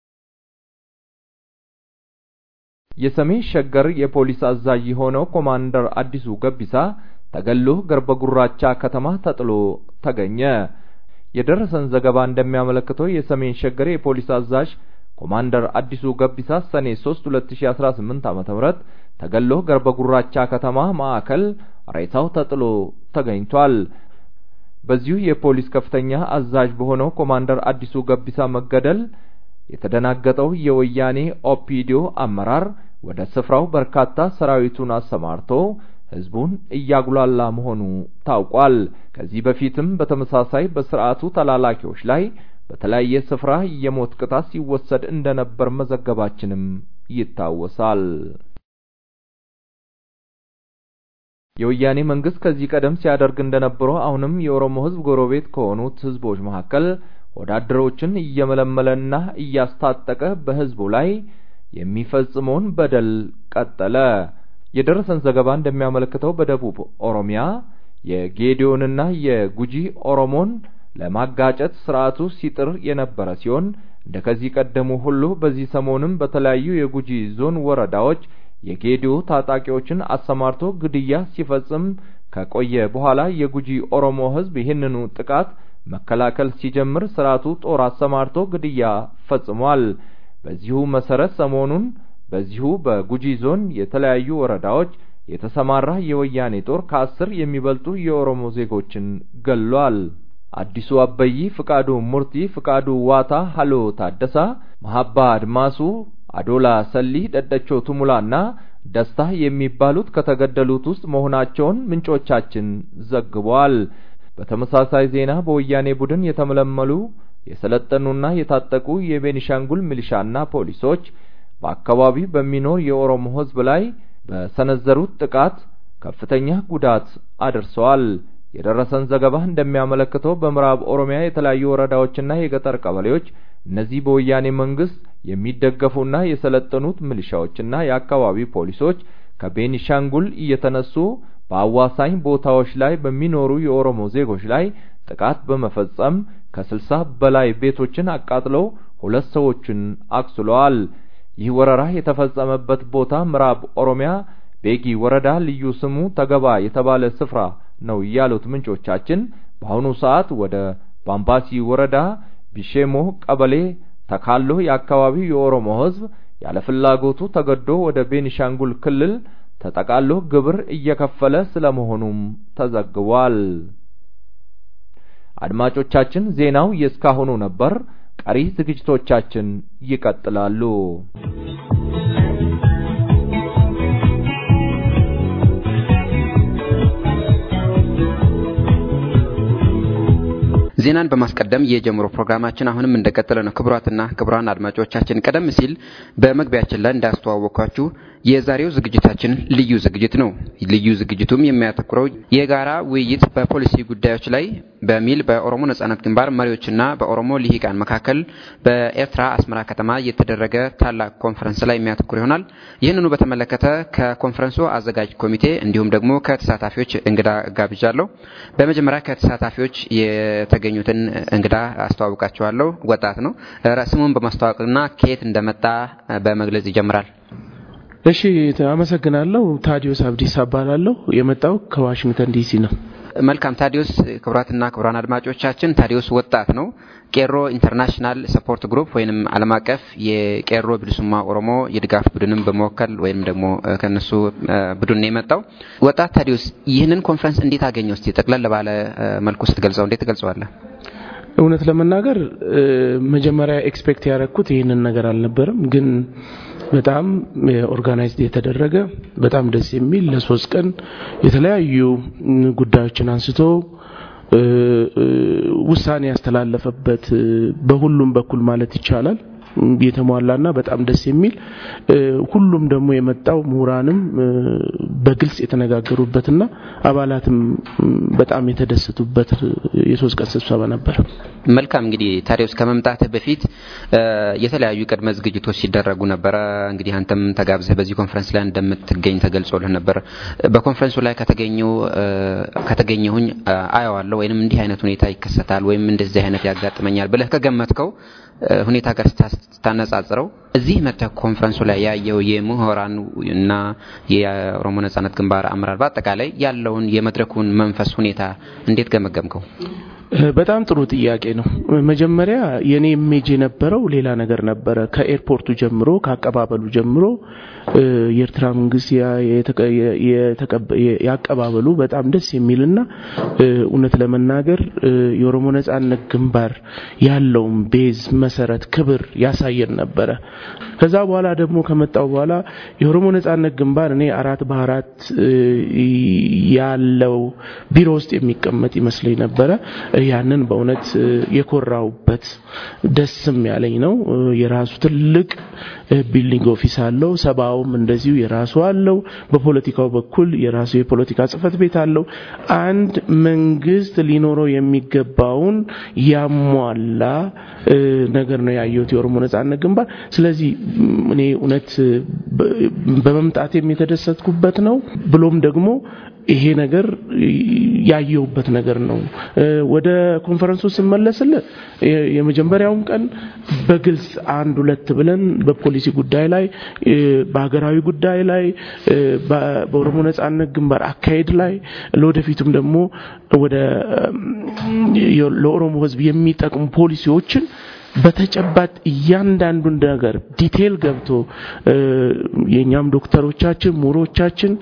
የሰሜን ሸገር የፖሊስ አዛዥ የሆነው ኮማንደር አዲሱ ገቢሳ ተገሎ ገርበ ጉራቻ ከተማ ተጥሎ ተገኘ። የደረሰን ዘገባ እንደሚያመለክተው የሰሜን ሸገር የፖሊስ አዛዥ ኮማንደር አዲሱ ገቢሳ ሰኔ 3 2018 ዓ.ም ተገሎ ገርበ ጉራቻ ከተማ ማዕከል ሬሳው ተጥሎ ተገኝቷል። በዚሁ የፖሊስ ከፍተኛ አዛዥ በሆነው ኮማንደር አዲሱ ገቢሳ መገደል የተደናገጠው የወያኔ ኦፒዲዮ አመራር ወደ ስፍራው በርካታ ሰራዊቱን አሰማርቶ ህዝቡን እያጉላላ መሆኑ ታውቋል። ከዚህ በፊትም በተመሳሳይ በስርዓቱ ተላላኪዎች ላይ በተለያየ ስፍራ የሞት ቅጣት ሲወሰድ እንደነበር መዘገባችንም ይታወሳል። የወያኔ መንግስት ከዚህ ቀደም ሲያደርግ እንደነበረው አሁንም የኦሮሞ ህዝብ ጎረቤት ከሆኑት ህዝቦች መካከል ወዳደሮችን እየመለመለና እያስታጠቀ በህዝቡ ላይ የሚፈጽመውን በደል ቀጠለ። የደረሰን ዘገባ እንደሚያመለክተው በደቡብ ኦሮሚያ የጌዲዮንና የጉጂ ኦሮሞን ለማጋጨት ስርዓቱ ሲጥር የነበረ ሲሆን እንደ ከዚህ ቀደሙ ሁሉ በዚህ ሰሞንም በተለያዩ የጉጂ ዞን ወረዳዎች የጌዲዮ ታጣቂዎችን አሰማርቶ ግድያ ሲፈጽም ከቆየ በኋላ የጉጂ ኦሮሞ ህዝብ ይህንኑ ጥቃት መከላከል ሲጀምር ስርዓቱ ጦር አሰማርቶ ግድያ ፈጽሟል። በዚሁ መሰረት ሰሞኑን በዚሁ በጉጂ ዞን የተለያዩ ወረዳዎች የተሰማራ የወያኔ ጦር ከአስር የሚበልጡ የኦሮሞ ዜጎችን ገሏል። አዲሱ አበይ፣ ፍቃዱ ሙርቲ፣ ፍቃዱ ዋታ፣ ሀሎ ታደሳ፣ መሀባ አድማሱ፣ አዶላ ሰሊ፣ ደደቾ ቱሙላና ደስታ የሚባሉት ከተገደሉት ውስጥ መሆናቸውን ምንጮቻችን ዘግበዋል። በተመሳሳይ ዜና በወያኔ ቡድን የተመለመሉ የሰለጠኑና የታጠቁ የቤኒሻንጉል ሚሊሻና ፖሊሶች በአካባቢው በሚኖር የኦሮሞ ህዝብ ላይ በሰነዘሩት ጥቃት ከፍተኛ ጉዳት አድርሰዋል። የደረሰን ዘገባ እንደሚያመለክተው በምዕራብ ኦሮሚያ የተለያዩ ወረዳዎችና የገጠር ቀበሌዎች እነዚህ በወያኔ መንግስት የሚደገፉና የሰለጠኑት ሚሊሻዎችና የአካባቢ ፖሊሶች ከቤኒሻንጉል እየተነሱ በአዋሳኝ ቦታዎች ላይ በሚኖሩ የኦሮሞ ዜጎች ላይ ጥቃት በመፈጸም ከስልሳ በላይ ቤቶችን አቃጥለው ሁለት ሰዎችን አቁስለዋል። ይህ ወረራ የተፈጸመበት ቦታ ምዕራብ ኦሮሚያ ቤጊ ወረዳ ልዩ ስሙ ተገባ የተባለ ስፍራ ነው ያሉት ምንጮቻችን በአሁኑ ሰዓት ወደ ባምባሲ ወረዳ ቢሼሞ ቀበሌ ተካሎ የአካባቢው የኦሮሞ ህዝብ ያለ ፍላጎቱ ተገዶ ወደ ቤኒሻንጉል ክልል ተጠቃሎ ግብር እየከፈለ ስለመሆኑም ተዘግቧል። አድማጮቻችን ዜናው የእስካሁኑ ነበር። ቀሪ ዝግጅቶቻችን ይቀጥላሉ። ዜናን በማስቀደም የጀምሮ ፕሮግራማችን አሁንም እንደቀጠለ ነው። ክቡራትና ክቡራን አድማጮቻችን ቀደም ሲል በመግቢያችን ላይ እንዳስተዋወቅኳችሁ የዛሬው ዝግጅታችን ልዩ ዝግጅት ነው። ልዩ ዝግጅቱም የሚያተኩረው የጋራ ውይይት በፖሊሲ ጉዳዮች ላይ በሚል በኦሮሞ ነጻነት ግንባር መሪዎችና በኦሮሞ ልሂቃን መካከል በኤርትራ አስመራ ከተማ የተደረገ ታላቅ ኮንፈረንስ ላይ የሚያተኩር ይሆናል። ይህንኑ በተመለከተ ከኮንፈረንሱ አዘጋጅ ኮሚቴ እንዲሁም ደግሞ ከተሳታፊዎች እንግዳ ጋብዣለሁ። በመጀመሪያ ከተሳታፊዎች የተገኙትን እንግዳ አስተዋውቃቸዋለሁ። ወጣት ነው። ስሙን በማስተዋወቅና ከየት እንደመጣ በመግለጽ ይጀምራል። እሺ አመሰግናለሁ። ታዲዮስ አብዲስ እባላለሁ። የመጣው ከዋሽንግተን ዲሲ ነው። መልካም ታዲዮስ። ክቡራትና ክቡራን አድማጮቻችን ታዲዮስ ወጣት ነው። ቄሮ ኢንተርናሽናል ሰፖርት ግሩፕ ወይም ዓለም አቀፍ የቄሮ ብልሱማ ኦሮሞ የድጋፍ ቡድንም በመወከል ወይም ደግሞ ከነሱ ቡድን ነው የመጣው። ወጣት ታዲዮስ ይህንን ኮንፈረንስ እንዴት አገኘው? እስቲ ጠቅለል ባለ መልኩ ስትገልጸው እንዴት ትገልጸዋለህ? እውነት ለመናገር መጀመሪያ ኤክስፔክት ያደረግኩት ይህንን ነገር አልነበረም ግን በጣም ኦርጋናይዝድ የተደረገ በጣም ደስ የሚል ለሶስት ቀን የተለያዩ ጉዳዮችን አንስቶ ውሳኔ ያስተላለፈበት በሁሉም በኩል ማለት ይቻላል የተሟላና በጣም ደስ የሚል ሁሉም ደግሞ የመጣው ምሁራንም በግልጽ የተነጋገሩበትና አባላትም በጣም የተደሰቱበት የሶስት ቀን ስብሰባ ነበር። መልካም እንግዲህ ታዲያውስ ከመምጣትህ በፊት የተለያዩ ቅድመ ዝግጅቶች ሲደረጉ ነበረ። እንግዲህ አንተም ተጋብዘህ በዚህ ኮንፈረንስ ላይ እንደምትገኝ ተገልጾልህ ነበር። በኮንፈረንሱ ላይ ከተገኘው ከተገኘሁኝ አየዋለሁ ወይም እንዲህ አይነት ሁኔታ ይከሰታል ወይም እንደዚህ አይነት ያጋጥመኛል ብለህ ከገመትከው ሁኔታ ጋር ስታነጻጽረው እዚህ መጥተህ ኮንፈረንሱ ላይ ያየው የምሁራን እና የኦሮሞ ነጻነት ግንባር አመራር በአጠቃላይ ያለውን የመድረኩን መንፈስ ሁኔታ እንዴት ገመገምከው? በጣም ጥሩ ጥያቄ ነው። መጀመሪያ የኔ ኢሜጅ የነበረው ሌላ ነገር ነበረ። ከኤርፖርቱ ጀምሮ ከአቀባበሉ ጀምሮ የኤርትራ መንግስት ያቀባበሉ በጣም ደስ የሚልና እውነት ለመናገር የኦሮሞ ነጻነት ግንባር ያለውን ቤዝ መሰረት ክብር ያሳየን ነበረ። ከዛ በኋላ ደግሞ ከመጣው በኋላ የኦሮሞ ነጻነት ግንባር እኔ አራት በአራት ያለው ቢሮ ውስጥ የሚቀመጥ ይመስለኝ ነበረ። ያንን በእውነት የኮራውበት ደስም ያለኝ ነው። የራሱ ትልቅ ቢልዲንግ ኦፊስ አለው። ሰባውም እንደዚሁ የራሱ አለው። በፖለቲካው በኩል የራሱ የፖለቲካ ጽህፈት ቤት አለው። አንድ መንግስት ሊኖረው የሚገባውን ያሟላ ነገር ነው ያየሁት የኦሮሞ ነጻነት ግንባር። ስለዚህ እኔ እውነት በመምጣቴም የተደሰትኩበት ነው ብሎም ደግሞ ይሄ ነገር ያየሁበት ነገር ነው። ወደ ኮንፈረንሱ ስመለስል የመጀመሪያውን ቀን በግልጽ አንድ ሁለት ብለን በፖሊሲ ጉዳይ ላይ፣ በሀገራዊ ጉዳይ ላይ፣ በኦሮሞ ነጻነት ግንባር አካሄድ ላይ ለወደፊቱም ደግሞ ወደ ለኦሮሞ ሕዝብ የሚጠቅሙ ፖሊሲዎችን በተጨባጭ እያንዳንዱን ነገር ዲቴል ገብቶ የኛም ዶክተሮቻችን ምሁሮቻችን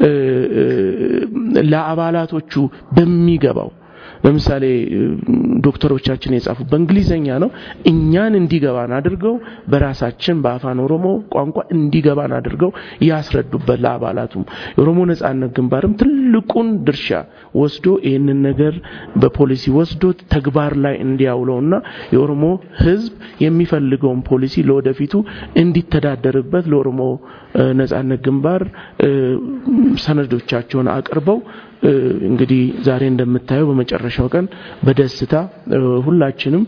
ለአባላቶቹ በሚገባው ለምሳሌ ዶክተሮቻችን የጻፉ በእንግሊዘኛ ነው። እኛን እንዲገባን አድርገው በራሳችን በአፋን ኦሮሞ ቋንቋ እንዲገባን አድርገው ያስረዱበት ለአባላቱም የኦሮሞ ነጻነት ግንባርም ትልቁን ድርሻ ወስዶ ይህንን ነገር በፖሊሲ ወስዶ ተግባር ላይ እንዲያውለውና የኦሮሞ ሕዝብ የሚፈልገውን ፖሊሲ ለወደፊቱ እንዲተዳደርበት ለኦሮሞ ነጻነት ግንባር ሰነዶቻቸውን አቅርበው እንግዲህ ዛሬ እንደምታየው በመጨረሻው ቀን በደስታ ሁላችንም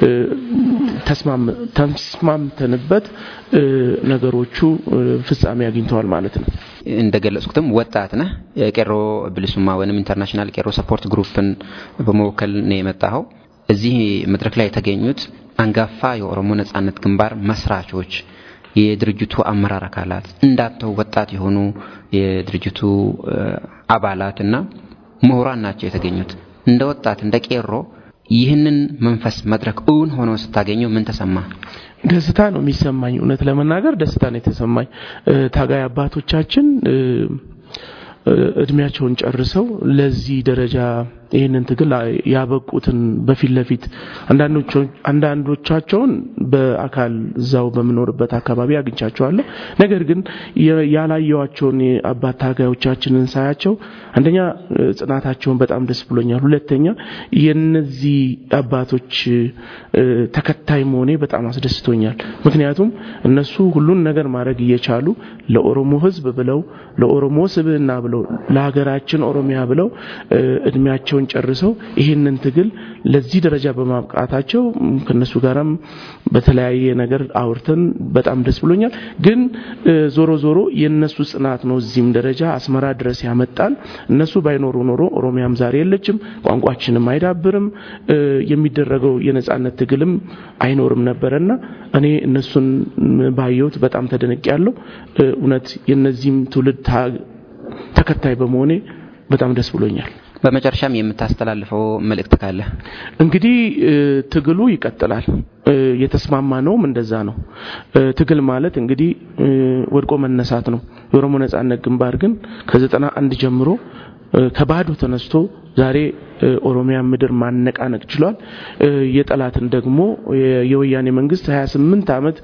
ተስማምተንበት ነገሮቹ ፍጻሜ አግኝተዋል ማለት ነው። እንደገለጽኩትም ወጣት ነህ። የቄሮ ብልሱማ ወይም ኢንተርናሽናል ቄሮ ሰፖርት ግሩፕን በመወከል ነው የመጣኸው። እዚህ መድረክ ላይ የተገኙት አንጋፋ የኦሮሞ ነጻነት ግንባር መስራቾች የድርጅቱ አመራር አካላት እንዳንተው ወጣት የሆኑ የድርጅቱ አባላት እና ምሁራን ናቸው የተገኙት። እንደ ወጣት እንደ ቄሮ ይህንን መንፈስ መድረክ እውን ሆኖ ስታገኘው ምን ተሰማ? ደስታ ነው የሚሰማኝ። እውነት ለመናገር ደስታ ነው የተሰማኝ። ታጋይ አባቶቻችን እድሜያቸውን ጨርሰው ለዚህ ደረጃ ይህንን ትግል ያበቁትን በፊት ለፊት አንዳንዶቻቸውን በአካል እዛው በምኖርበት አካባቢ አግኝቻቸዋለሁ። ነገር ግን ያላየዋቸውን አባት ታጋዮቻችንን ሳያቸው አንደኛ ጽናታቸውን በጣም ደስ ብሎኛል። ሁለተኛ የነዚህ አባቶች ተከታይ መሆኔ በጣም አስደስቶኛል። ምክንያቱም እነሱ ሁሉን ነገር ማድረግ እየቻሉ ለኦሮሞ ሕዝብ ብለው ለኦሮሞ ስብዕና ብለው ለሀገራችን ኦሮሚያ ብለው እድሜያቸውን ጨርሰው ይህንን ትግል ለዚህ ደረጃ በማብቃታቸው ከነሱ ጋርም በተለያየ ነገር አውርተን በጣም ደስ ብሎኛል። ግን ዞሮ ዞሮ የነሱ ጽናት ነው እዚህም ደረጃ አስመራ ድረስ ያመጣል። እነሱ ባይኖሩ ኖሮ ኦሮሚያም ዛሬ የለችም፣ ቋንቋችንም አይዳብርም፣ የሚደረገው የነጻነት ትግልም አይኖርም ነበረና እኔ እነሱን ባየሁት በጣም ተደነቅ ያለው እውነት የነዚህም ትውልድ ተከታይ በመሆኔ በጣም ደስ ብሎኛል። በመጨረሻም የምታስተላልፈው መልእክት ካለ? እንግዲህ ትግሉ ይቀጥላል። የተስማማ ነውም እንደዛ ነው። ትግል ማለት እንግዲህ ወድቆ መነሳት ነው። የኦሮሞ ነጻነት ግንባር ግን ከዘጠና አንድ ጀምሮ ከባዶ ተነስቶ ዛሬ ኦሮሚያ ምድር ማነቃነቅ ችሏል። የጠላትን ደግሞ የወያኔ መንግስት 28 ዓመት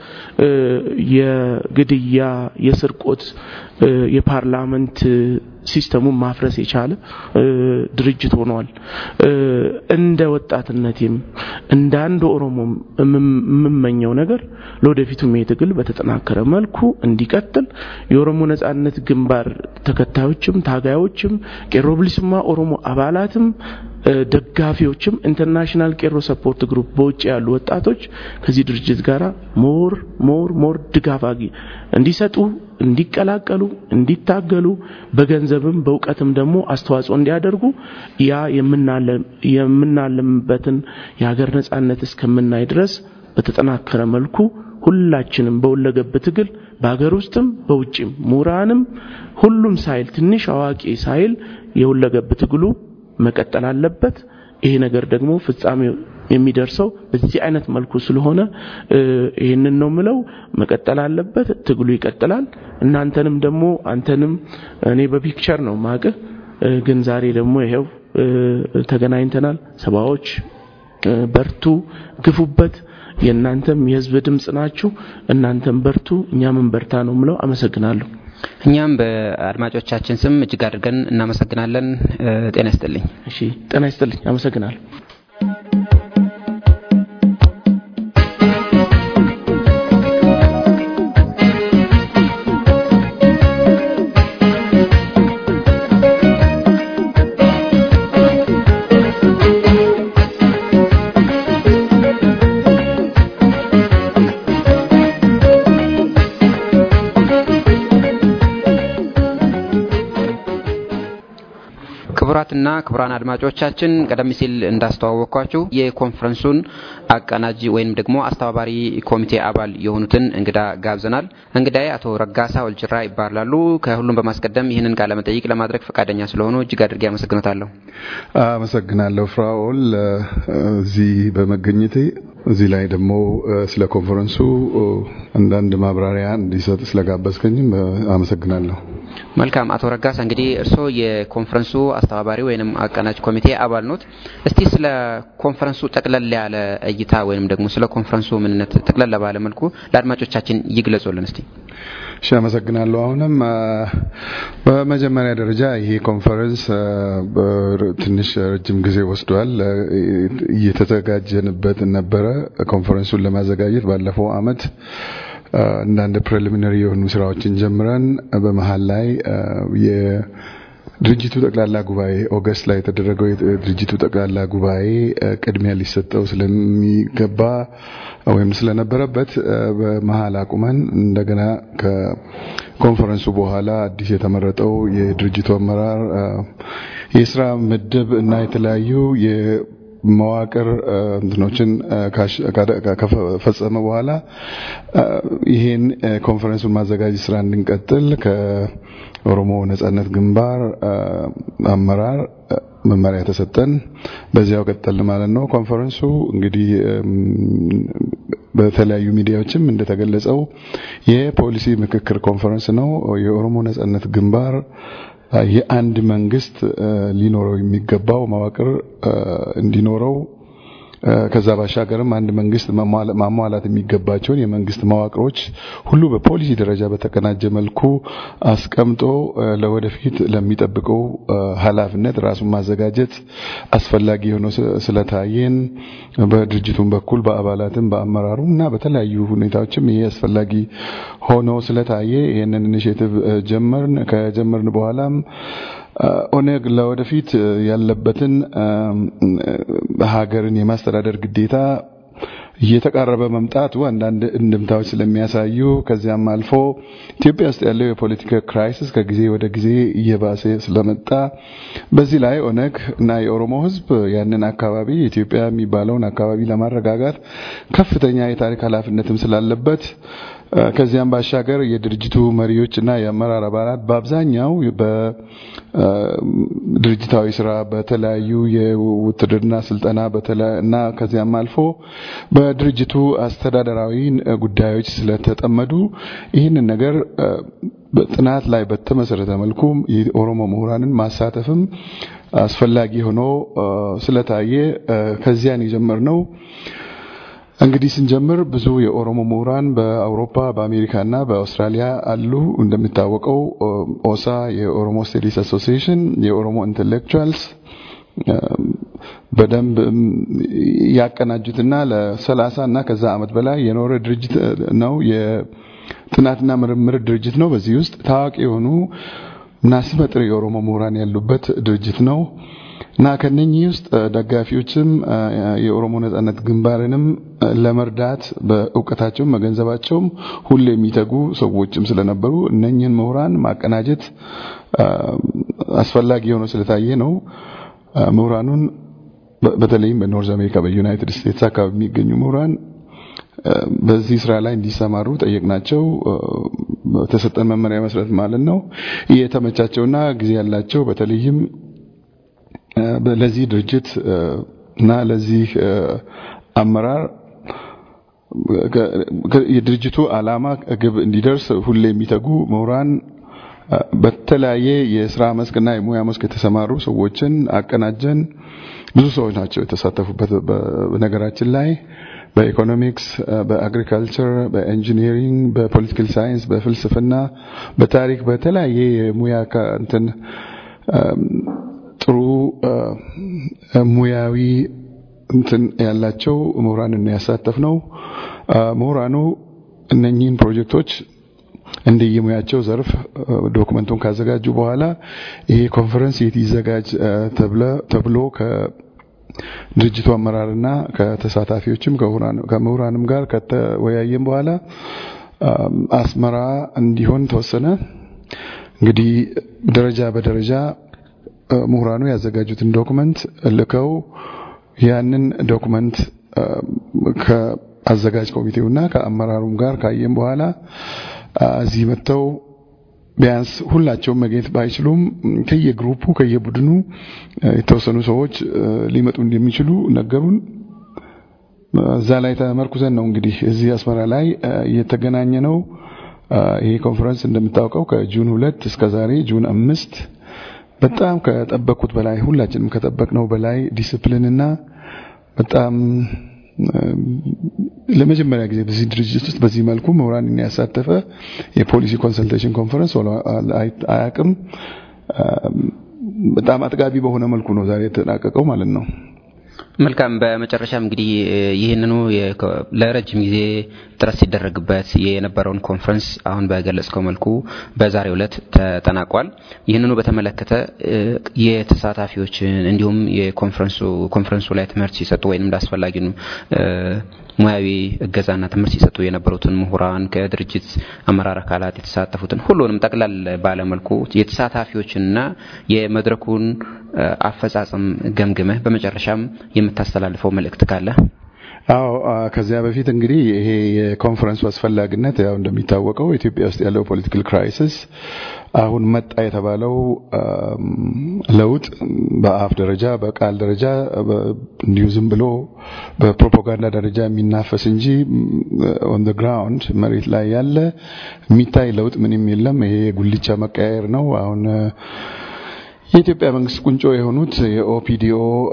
የግድያ የስርቆት የፓርላመንት ሲስተሙን ማፍረስ የቻለ ድርጅት ሆኗል። እንደ ወጣትነቴም እንደ አንድ ኦሮሞም የምመኘው ነገር ለወደፊቱም ይህ ትግል በተጠናከረ መልኩ እንዲቀጥል የኦሮሞ ነጻነት ግንባር ተከታዮችም ታጋዮችም ቄሮ ብሊስማ ኦሮሞ አባላትም ደጋፊዎችም ኢንተርናሽናል ቄሮ ሰፖርት ግሩፕ በውጭ ያሉ ወጣቶች ከዚህ ድርጅት ጋር ሞር ሞር ሞር ድጋፍ አጊ እንዲሰጡ እንዲቀላቀሉ እንዲታገሉ በገንዘብም በእውቀትም ደግሞ አስተዋጽኦ እንዲያደርጉ ያ የምናለምበትን የሀገር ነጻነት እስከምናይ ድረስ በተጠናከረ መልኩ ሁላችንም በሁለገብ ትግል በሀገር ውስጥም በውጭም ምሁራንም ሁሉም ሳይል ትንሽ አዋቂ ሳይል የሁለገብ ትግሉ መቀጠል አለበት። ይሄ ነገር ደግሞ ፍጻሜው የሚደርሰው በዚህ አይነት መልኩ ስለሆነ ይህንን ነው ምለው። መቀጠል አለበት። ትግሉ ይቀጥላል። እናንተንም ደግሞ አንተንም እኔ በፒክቸር ነው ማቅህ፣ ግን ዛሬ ደግሞ ይሄው ተገናኝተናል። ሰባዎች በርቱ፣ ግፉበት። የእናንተም የህዝብ ድምፅ ናችሁ። እናንተም በርቱ፣ እኛም በርታ ነው ምለው። አመሰግናለሁ። እኛም በአድማጮቻችን ስም እጅግ አድርገን እናመሰግናለን። ጤና ይስጥልኝ። እሺ፣ ጤና ይስጥልኝ። አመሰግናለሁ። ክቡራትና ክቡራን አድማጮቻችን ቀደም ሲል እንዳስተዋወቅኳችሁ የኮንፈረንሱን አቀናጅ ወይም ደግሞ አስተባባሪ ኮሚቴ አባል የሆኑትን እንግዳ ጋብዘናል። እንግዳዬ አቶ ረጋሳ ወልጅራ ይባላሉ። ከሁሉም በማስቀደም ይህንን ቃለ መጠይቅ ለማድረግ ፈቃደኛ ስለሆኑ እጅግ አድርጌ አመሰግኖታለሁ። አመሰግናለሁ ፍራኦል እዚህ በመገኘቴ እዚህ ላይ ደግሞ ስለ ኮንፈረንሱ አንዳንድ ማብራሪያ እንዲሰጥ ስለጋበዝከኝም አመሰግናለሁ። መልካም አቶ ረጋሳ እንግዲህ እርስዎ የኮንፈረንሱ አስተባባሪ ወይም አቀናጅ ኮሚቴ አባል ኖት። እስቲ ስለ ኮንፈረንሱ ጠቅለል ያለ እይታ ወይም ደግሞ ስለ ኮንፈረንሱ ምንነት ጠቅለል ባለ መልኩ ለአድማጮቻችን ይግለጹልን እስቲ። እሺ፣ አመሰግናለሁ። አሁንም በመጀመሪያ ደረጃ ይሄ ኮንፈረንስ ትንሽ ረጅም ጊዜ ወስዷል። እየተዘጋጀንበት ነበረ። ኮንፈረንሱን ለማዘጋጀት ባለፈው አመት አንዳንድ ፕሬሊሚነሪ የሆኑ ስራዎችን ጀምረን በመሀል ላይ የድርጅቱ ጠቅላላ ጉባኤ ኦገስት ላይ የተደረገው የድርጅቱ ጠቅላላ ጉባኤ ቅድሚያ ሊሰጠው ስለሚገባ ወይም ስለነበረበት በመሀል አቁመን እንደገና ከኮንፈረንሱ በኋላ አዲስ የተመረጠው የድርጅቱ አመራር የስራ ምድብ እና የተለያዩ መዋቅር እንትኖችን ከፈጸመ በኋላ ይሄን ኮንፈረንሱን ማዘጋጀት ስራ እንድንቀጥል ከኦሮሞ ነጻነት ግንባር አመራር መመሪያ ተሰጠን። በዚያው ቀጠል ማለት ነው። ኮንፈረንሱ እንግዲህ በተለያዩ ሚዲያዎችም እንደተገለጸው የፖሊሲ ምክክር ኮንፈረንስ ነው። የኦሮሞ ነጻነት ግንባር የአንድ መንግስት ሊኖረው የሚገባው መዋቅር እንዲኖረው ከዛ ባሻገርም አንድ መንግስት ማሟላት የሚገባቸውን የመንግስት መዋቅሮች ሁሉ በፖሊሲ ደረጃ በተቀናጀ መልኩ አስቀምጦ ለወደፊት ለሚጠብቀው ኃላፊነት ራሱን ማዘጋጀት አስፈላጊ ሆኖ ስለታየን በድርጅቱም በኩል በአባላትም በአመራሩም እና በተለያዩ ሁኔታዎችም ይሄ አስፈላጊ ሆኖ ስለታየ ይህንን ኢኒሼቲቭ ጀመርን። ከጀመርን በኋላም ኦነግ ለወደፊት ያለበትን ሀገርን የማስተዳደር ግዴታ እየተቃረበ መምጣቱ አንዳንድ እንድምታዎች ስለሚያሳዩ ከዚያም አልፎ ኢትዮጵያ ውስጥ ያለው የፖለቲካ ክራይሲስ ከጊዜ ወደ ጊዜ እየባሰ ስለመጣ በዚህ ላይ ኦነግ እና የኦሮሞ ሕዝብ ያንን አካባቢ ኢትዮጵያ የሚባለውን አካባቢ ለማረጋጋት ከፍተኛ የታሪክ ኃላፊነትም ስላለበት ከዚያም ባሻገር የድርጅቱ መሪዎች እና የአመራር አባላት በአብዛኛው በድርጅታዊ ስራ በተለያዩ የውትድርና ስልጠና እና ከዚያም አልፎ በድርጅቱ አስተዳደራዊ ጉዳዮች ስለተጠመዱ ይህንን ነገር ጥናት ላይ በተመሰረተ መልኩ የኦሮሞ ምሁራንን ማሳተፍም አስፈላጊ ሆኖ ስለታየ ከዚያን የጀመርነው እንግዲህ ስንጀምር ብዙ የኦሮሞ ምሁራን በአውሮፓ በአሜሪካና በአውስትራሊያ አሉ። እንደሚታወቀው ኦሳ የኦሮሞ ስቴዲስ አሶሲዬሽን የኦሮሞ ኢንቴሌክቹዋልስ በደንብ ያቀናጁትና ለሰላሳ እና ከዛ አመት በላይ የኖረ ድርጅት ነው። የጥናትና ምርምር ድርጅት ነው። በዚህ ውስጥ ታዋቂ የሆኑ እና ስመጥር የኦሮሞ ምሁራን ያሉበት ድርጅት ነው። እና ከነኚህ ውስጥ ደጋፊዎችም የኦሮሞ ነጻነት ግንባርንም ለመርዳት በእውቀታቸውም በገንዘባቸውም ሁሉ የሚተጉ ሰዎችም ስለነበሩ እነኚህን ምሁራን ማቀናጀት አስፈላጊ ሆኖ ስለታየ ነው። ምሁራኑን በተለይም በኖርዝ አሜሪካ በዩናይትድ ስቴትስ አካባቢ የሚገኙ ምሁራን በዚህ ስራ ላይ እንዲሰማሩ ጠየቅናቸው። በተሰጠን መመሪያ መሰረት ማለት ነው። የተመቻቸውና ጊዜ ያላቸው በተለይም ለዚህ ድርጅት እና ለዚህ አመራር የድርጅቱ ዓላማ ግብ እንዲደርስ ሁሌ የሚተጉ ምሁራን በተለያየ የስራ መስክና የሙያ መስክ የተሰማሩ ሰዎችን አቀናጀን። ብዙ ሰዎች ናቸው የተሳተፉበት። በነገራችን ላይ በኢኮኖሚክስ፣ በአግሪካልቸር፣ በኢንጂኒሪንግ፣ በፖለቲካል ሳይንስ፣ በፍልስፍና፣ በታሪክ በተለያየ የሙያ እንትን ጥሩ ሙያዊ እንትን ያላቸው ምሁራንን ያሳተፍ ነው። ምሁራኑ እነኚህን ፕሮጀክቶች እንደየሙያቸው ዘርፍ ዶክመንቱን ካዘጋጁ በኋላ ይሄ ኮንፈረንስ የት ይዘጋጅ ተብሎ ከድርጅቱ አመራርና ከተሳታፊዎችም ከምሁራንም ጋር ከተወያየም በኋላ አስመራ እንዲሆን ተወሰነ። እንግዲህ ደረጃ በደረጃ ምሁራኑ ያዘጋጁትን ዶክመንት ልከው ያንን ዶክመንት ከአዘጋጅ ኮሚቴውና ከአመራሩም ጋር ካየም በኋላ እዚህ መጥተው ቢያንስ ሁላቸውም መገኘት ባይችሉም ከየግሩፑ ከየቡድኑ የተወሰኑ ሰዎች ሊመጡ እንደሚችሉ ነገሩን። እዛ ላይ ተመርኩዘን ነው እንግዲህ እዚህ አስመራ ላይ እየተገናኘ ነው። ይሄ ኮንፈረንስ እንደምታውቀው ከጁን ሁለት እስከ ዛሬ ጁን አምስት በጣም ከጠበቅኩት በላይ ሁላችንም ከጠበቅነው በላይ ዲስፕሊንና በጣም ለመጀመሪያ ጊዜ በዚህ ድርጅት ውስጥ በዚህ መልኩ ምሁራንን ያሳተፈ የፖሊሲ ኮንሰልቴሽን ኮንፈረንስ አያውቅም። በጣም አጥጋቢ በሆነ መልኩ ነው ዛሬ የተጠናቀቀው ማለት ነው። መልካም። በመጨረሻም እንግዲህ ይህንኑ ለረጅም ጊዜ ጥረት ሲደረግበት የነበረውን ኮንፈረንስ አሁን በገለጽከው መልኩ በዛሬው ዕለት ተጠናቋል። ይህንኑ በተመለከተ የተሳታፊዎችን እንዲሁም የኮንፈረንሱ ላይ ትምህርት ሲሰጡ ወይም እንዳስፈላጊ ሙያዊ እገዛና ትምህርት ሲሰጡ የነበሩትን ምሁራን ከድርጅት አመራር አካላት የተሳተፉትን ሁሉንም ጠቅላል ባለመልኩ የተሳታፊዎችንና የመድረኩን አፈጻጸም ገምግመህ በመጨረሻም የምታስተላልፈው መልእክት ካለ? አዎ ከዚያ በፊት እንግዲህ ይሄ የኮንፈረንሱ አስፈላጊነት ያው እንደሚታወቀው ኢትዮጵያ ውስጥ ያለው ፖለቲካል ክራይሲስ አሁን መጣ የተባለው ለውጥ በአፍ ደረጃ በቃል ደረጃ እንዲሁ ዝም ብሎ በፕሮፓጋንዳ ደረጃ የሚናፈስ እንጂ ኦን ዘ ግራውንድ መሬት ላይ ያለ የሚታይ ለውጥ ምንም የለም። ይሄ የጉልቻ መቀያየር ነው። አሁን የኢትዮጵያ መንግስት ቁንጮ የሆኑት የኦፒዲኦ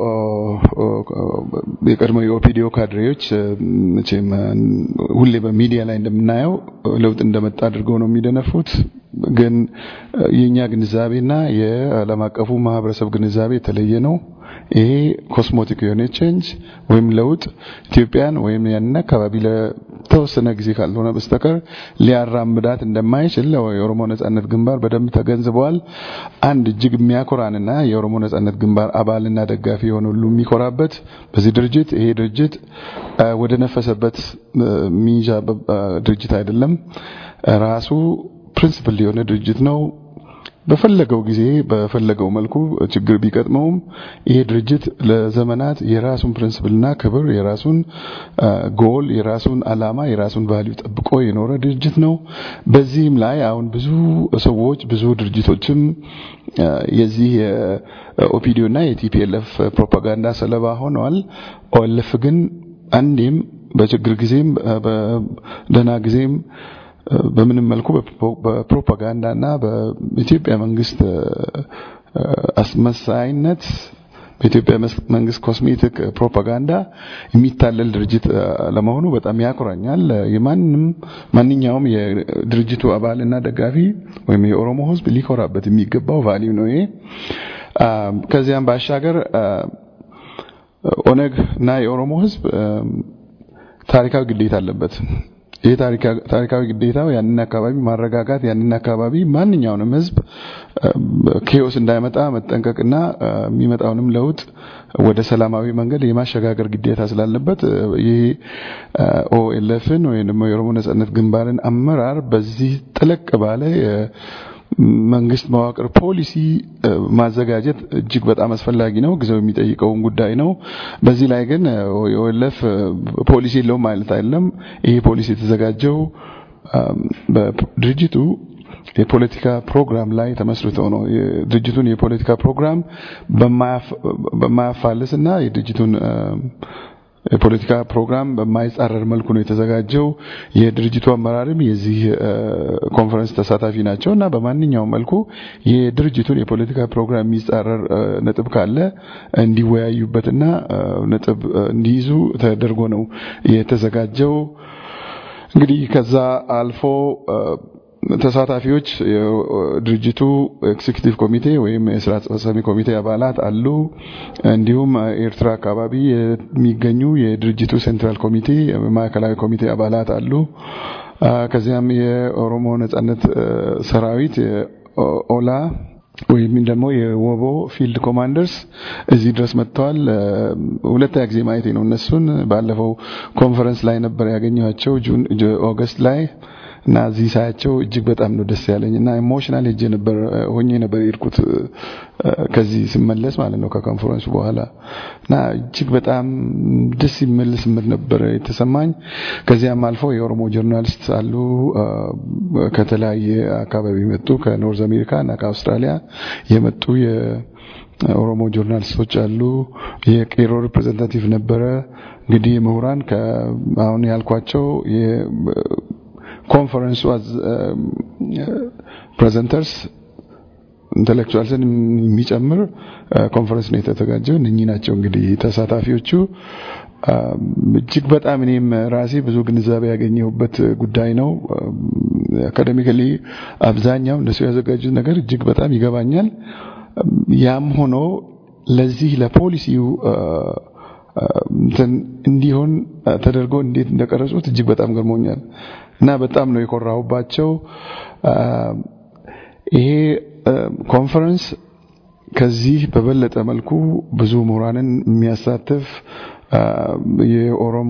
የቀድሞ የኦፒዲኦ ካድሬዎች መቼም ሁሌ በሚዲያ ላይ እንደምናየው ለውጥ እንደመጣ አድርገው ነው የሚደነፉት። ግን የኛ ግንዛቤና የዓለም አቀፉ ማህበረሰብ ግንዛቤ የተለየ ነው። ይሄ ኮስሞቲክ የሆነ ቼንጅ ወይም ለውጥ ኢትዮጵያን ወይም ያንን አካባቢ ለተወሰነ ጊዜ ካልሆነ በስተቀር ሊያራምዳት እንደማይችል የኦሮሞ ነጻነት ግንባር በደንብ ተገንዝበዋል። አንድ እጅግ የሚያኮራንና የኦሮሞ ነጻነት ግንባር አባልና ደጋፊ የሆነ ሁሉ የሚኮራበት በዚህ ድርጅት ይሄ ድርጅት ወደ ነፈሰበት ሚይዣ ድርጅት አይደለም። ራሱ ፕሪንሲፕል የሆነ ድርጅት ነው። በፈለገው ጊዜ በፈለገው መልኩ ችግር ቢቀጥመውም ይሄ ድርጅት ለዘመናት የራሱን ፕሪንስፕልና ክብር፣ የራሱን ጎል፣ የራሱን አላማ፣ የራሱን ቫልዩ ጠብቆ የኖረ ድርጅት ነው። በዚህም ላይ አሁን ብዙ ሰዎች ብዙ ድርጅቶችም የዚህ የኦፒዲዮና የቲፒኤልኤፍ ፕሮፓጋንዳ ሰለባ ሆነዋል። ኦኤልኤፍ ግን አንዴም በችግር ጊዜም በደህና ጊዜም በምንም መልኩ በፕሮፓጋንዳና በኢትዮጵያ መንግስት አስመሳይነት በኢትዮጵያ መንግስት ኮስሜቲክ ፕሮፓጋንዳ የሚታለል ድርጅት ለመሆኑ በጣም ያኮራኛል። የማንም ማንኛውም የድርጅቱ አባልና ደጋፊ ወይም የኦሮሞ ሕዝብ ሊኮራበት የሚገባው ቫሊዩ ነው ይሄ። ከዚያም ባሻገር ኦነግ እና የኦሮሞ ሕዝብ ታሪካዊ ግዴታ አለበት። ይህ ታሪካዊ ግዴታው ያንን አካባቢ ማረጋጋት፣ ያንን አካባቢ ማንኛውንም ህዝብ ኬዎስ እንዳይመጣ መጠንቀቅና የሚመጣውንም ለውጥ ወደ ሰላማዊ መንገድ የማሸጋገር ግዴታ ስላለበት ይህ ኦኤልኤፍን ወይም ደግሞ የኦሮሞ ነጻነት ግንባርን አመራር በዚህ ጥልቅ ባለ መንግስት መዋቅር ፖሊሲ ማዘጋጀት እጅግ በጣም አስፈላጊ ነው። ጊዜው የሚጠይቀውን ጉዳይ ነው። በዚህ ላይ ግን የኦኤልኤፍ ፖሊሲ የለውም ማለት አይደለም። ይሄ ፖሊሲ የተዘጋጀው በድርጅቱ የፖለቲካ ፕሮግራም ላይ ተመስርተው ነው። የድርጅቱን የፖለቲካ ፕሮግራም በማያፋልስና የድርጅቱን የፖለቲካ ፕሮግራም በማይጻረር መልኩ ነው የተዘጋጀው። የድርጅቱ አመራርም የዚህ ኮንፈረንስ ተሳታፊ ናቸው እና በማንኛውም መልኩ የድርጅቱን የፖለቲካ ፕሮግራም የሚጻረር ነጥብ ካለ እንዲወያዩበትና ነጥብ እንዲይዙ ተደርጎ ነው የተዘጋጀው። እንግዲህ ከዛ አልፎ ተሳታፊዎች የድርጅቱ ኤክዚኪቲቭ ኮሚቴ ወይም የስራ አስፈጻሚ ኮሚቴ አባላት አሉ። እንዲሁም ኤርትራ አካባቢ የሚገኙ የድርጅቱ ሴንትራል ኮሚቴ ማዕከላዊ ኮሚቴ አባላት አሉ። ከዚያም የኦሮሞ ነጻነት ሰራዊት ኦላ ወይም ደግሞ የወቦ ፊልድ ኮማንደርስ እዚህ ድረስ መጥተዋል። ሁለተኛ ጊዜ ማየቴ ነው እነሱን። ባለፈው ኮንፈረንስ ላይ ነበር ያገኘኋቸው ጁን ኦገስት ላይ እና እዚህ ሳያቸው እጅግ በጣም ነው ደስ ያለኝ እና ኢሞሽናል ሄጄ ነበር ሆኜ ነበር የሄድኩት ከዚህ ስመለስ ማለት ነው ከኮንፈረንሱ በኋላ እና እጅግ በጣም ደስ የሚል ስሜት ነበር የተሰማኝ። ከዚያም አልፎ የኦሮሞ ጆርናሊስት አሉ ከተለያየ አካባቢ የመጡ ከኖርዝ አሜሪካ እና ከአውስትራሊያ የመጡ የኦሮሞ ጆርናሊስቶች አሉ። የቄሮ ሪፕሬዘንታቲቭ ነበረ። እንግዲህ ምሁራን አሁን ያልኳቸው ኮንፈረንሱ ፕሬዘንተርስ ኢንተሌክቹዋልስን የሚጨምር ኮንፈረንስ ነው የተዘጋጀው። እነኚህ ናቸው እንግዲህ ተሳታፊዎቹ። እጅግ በጣም እኔም ራሴ ብዙ ግንዛቤ ያገኘሁበት ጉዳይ ነው። አካዴሚካሊ አብዛኛው እነሱ ያዘጋጁት ነገር እጅግ በጣም ይገባኛል። ያም ሆኖ ለዚህ ለፖሊሲው እንትን እንዲሆን ተደርጎ እንዴት እንደቀረጹት እጅግ በጣም ገርሞኛል እና በጣም ነው የኮራሁባቸው። ይሄ ኮንፈረንስ ከዚህ በበለጠ መልኩ ብዙ ምሁራንን የሚያሳትፍ የኦሮሞ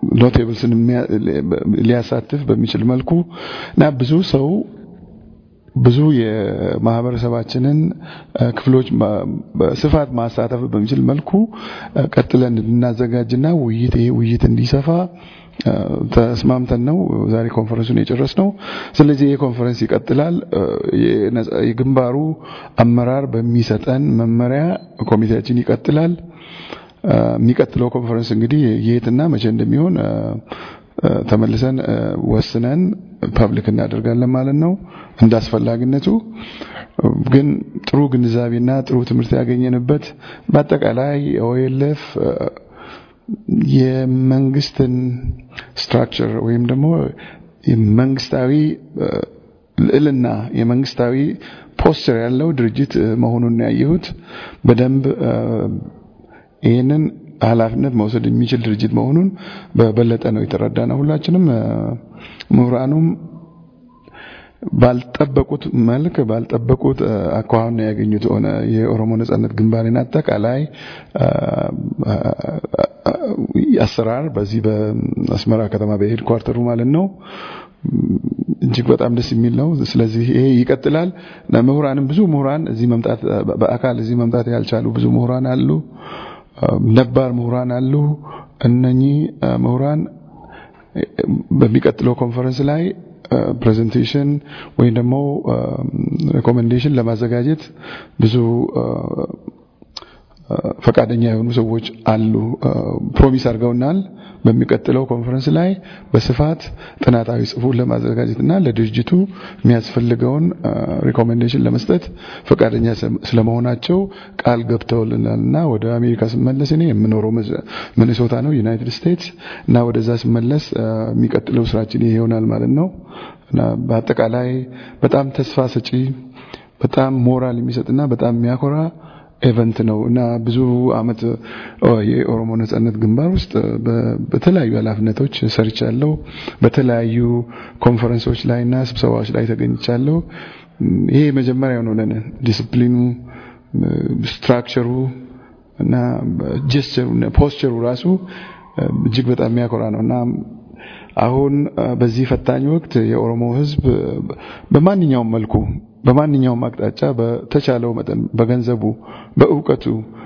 ኖቴብልስን ሊያሳትፍ በሚችል መልኩ እና ብዙ ሰው ብዙ የማህበረሰባችንን ክፍሎች በስፋት ማሳተፍ በሚችል መልኩ ቀጥለን እንድናዘጋጅና ውይይት ይሄ ውይይት እንዲሰፋ ተስማምተን ነው ዛሬ ኮንፈረንሱን የጨረስነው። ስለዚህ ይህ ኮንፈረንስ ይቀጥላል። የግንባሩ አመራር በሚሰጠን መመሪያ ኮሚቴያችን ይቀጥላል። የሚቀጥለው ኮንፈረንስ እንግዲህ የትና መቼ እንደሚሆን ተመልሰን ወስነን ፐብሊክ እናደርጋለን ማለት ነው። እንደ አስፈላጊነቱ ግን ጥሩ ግንዛቤና ጥሩ ትምህርት ያገኘንበት በአጠቃላይ ኦኤልኤፍ የመንግስትን ስትራክቸር ወይም ደግሞ መንግስታዊ ልዕልና የመንግስታዊ ፖስቸር ያለው ድርጅት መሆኑን ያየሁት በደንብ ይህንን ኃላፊነት መውሰድ የሚችል ድርጅት መሆኑን በበለጠ ነው የተረዳ ነው። ሁላችንም ምሁራኑም ባልጠበቁት መልክ ባልጠበቁት አኳኋን ነው ያገኙት። ሆነ የኦሮሞ ነጻነት ግንባርን አጠቃላይ አሰራር በዚህ በአስመራ ከተማ በሄድ ኳርተሩ ማለት ነው እጅግ በጣም ደስ የሚል ነው። ስለዚህ ይሄ ይቀጥላል። ምሁራንም ብዙ ምሁራን እዚህ መምጣት በአካል እዚህ መምጣት ያልቻሉ ብዙ ምሁራን አሉ። ነባር ምሁራን አሉ። እነኚህ ምሁራን በሚቀጥለው ኮንፈረንስ ላይ ፕሬዘንቴሽን ወይም ደግሞ ሬኮሜንዴሽን ለማዘጋጀት ብዙ ፈቃደኛ የሆኑ ሰዎች አሉ። ፕሮሚስ አድርገውናል። በሚቀጥለው ኮንፈረንስ ላይ በስፋት ጥናታዊ ጽሑፍ ለማዘጋጀትና ለድርጅቱ የሚያስፈልገውን ሪኮሜንዴሽን ለመስጠት ፈቃደኛ ስለመሆናቸው ቃል ገብተውልናልና ወደ አሜሪካ ስመለስ እኔ የምኖረው ሚኒሶታ ነው ዩናይትድ ስቴትስ እና ወደዛ ስመለስ የሚቀጥለው ስራችን ይሄ ይሆናል ማለት ነው እና በአጠቃላይ በጣም ተስፋ ሰጪ በጣም ሞራል የሚሰጥና በጣም የሚያኮራ ኤቨንት ነው እና ብዙ አመት የኦሮሞ ነጻነት ግንባር ውስጥ በተለያዩ ኃላፊነቶች ሰርቻለሁ። በተለያዩ ኮንፈረንሶች ላይ እና ስብሰባዎች ላይ ተገኝቻለሁ። ይሄ መጀመሪያው ነው ለኔ ዲስፕሊኑ፣ ስትራክቸሩ እና ጀስቸሩ ፖስቸሩ ራሱ እጅግ በጣም የሚያኮራ ነው እና አሁን በዚህ ፈታኝ ወቅት የኦሮሞ ሕዝብ በማንኛውም መልኩ በማንኛውም አቅጣጫ በተቻለው መጠን በገንዘቡ፣ በእውቀቱ፣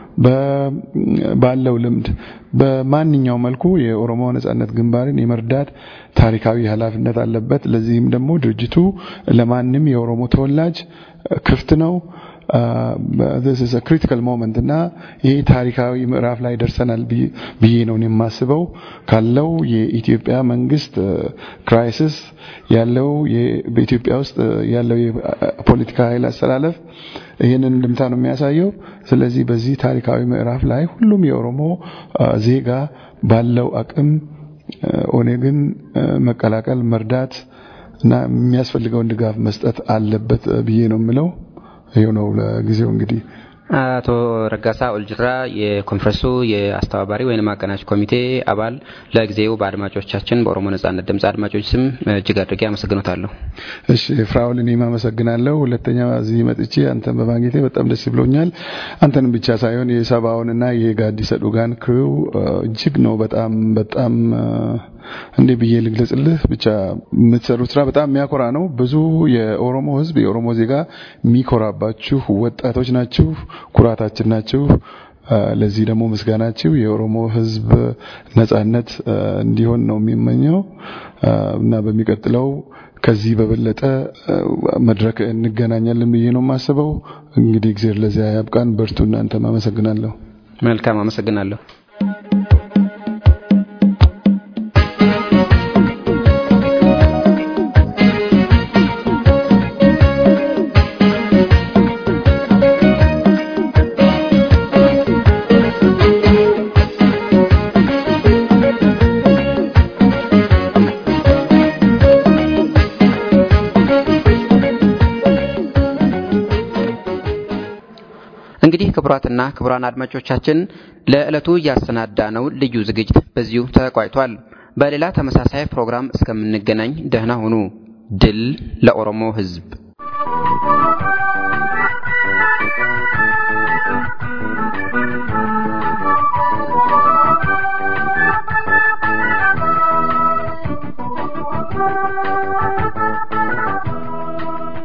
ባለው ልምድ በማንኛውም መልኩ የኦሮሞ ነጻነት ግንባርን የመርዳት ታሪካዊ ኃላፊነት አለበት። ለዚህም ደግሞ ድርጅቱ ለማንም የኦሮሞ ተወላጅ ክፍት ነው። this is a critical moment እና ይሄ ታሪካዊ ምዕራፍ ላይ ደርሰናል ብዬ ነው የማስበው። ካለው የኢትዮጵያ መንግስት ክራይሲስ ያለው በኢትዮጵያ ውስጥ ያለው የፖለቲካ ኃይል አስተላለፍ ይህንን እንድምታ ነው የሚያሳየው። ስለዚህ በዚህ ታሪካዊ ምዕራፍ ላይ ሁሉም የኦሮሞ ዜጋ ባለው አቅም ኦኔግን መቀላቀል፣ መርዳት እና የሚያስፈልገውን ድጋፍ መስጠት አለበት ብዬ ነው የምለው። ይሄው ነው ለጊዜው እንግዲህ አቶ ረጋሳ ኦልጅራ የኮንፈረንሱ የአስተባባሪ ወይም አቀናጅ ኮሚቴ አባል፣ ለጊዜው በአድማጮቻችን በኦሮሞ ነጻነት ድምፅ አድማጮች ስም እጅግ አድርጌ አመሰግኖታለሁ። እሺ ፍራውል፣ እኔም አመሰግናለሁ። ሁለተኛ እዚህ መጥቼ አንተን በማግኘቴ በጣም ደስ ብሎኛል። አንተንም ብቻ ሳይሆን የሰባውንና የጋዲሰ ዱጋን ክሪው እጅግ ነው በጣም በጣም እንዴ ብዬ ልግለጽልህ። ብቻ የምትሰሩት ስራ በጣም የሚያኮራ ነው። ብዙ የኦሮሞ ሕዝብ የኦሮሞ ዜጋ የሚኮራባችሁ ወጣቶች ናችሁ፣ ኩራታችን ናችሁ። ለዚህ ደግሞ ምስጋናችሁ የኦሮሞ ሕዝብ ነጻነት እንዲሆን ነው የሚመኘው እና በሚቀጥለው ከዚህ በበለጠ መድረክ እንገናኛለን ብዬ ነው የማስበው። እንግዲህ እግዚአብሔር ለዚያ ያብቃን። በርቱ። እናንተም አመሰግናለሁ። መልካም አመሰግናለሁ። እንግዲህ ክቡራትና ክቡራን አድማጮቻችን ለዕለቱ ያሰናዳ ነው ልዩ ዝግጅት በዚሁ ተቋጭቷል። በሌላ ተመሳሳይ ፕሮግራም እስከምንገናኝ ደህና ሁኑ። ድል ለኦሮሞ ሕዝብ!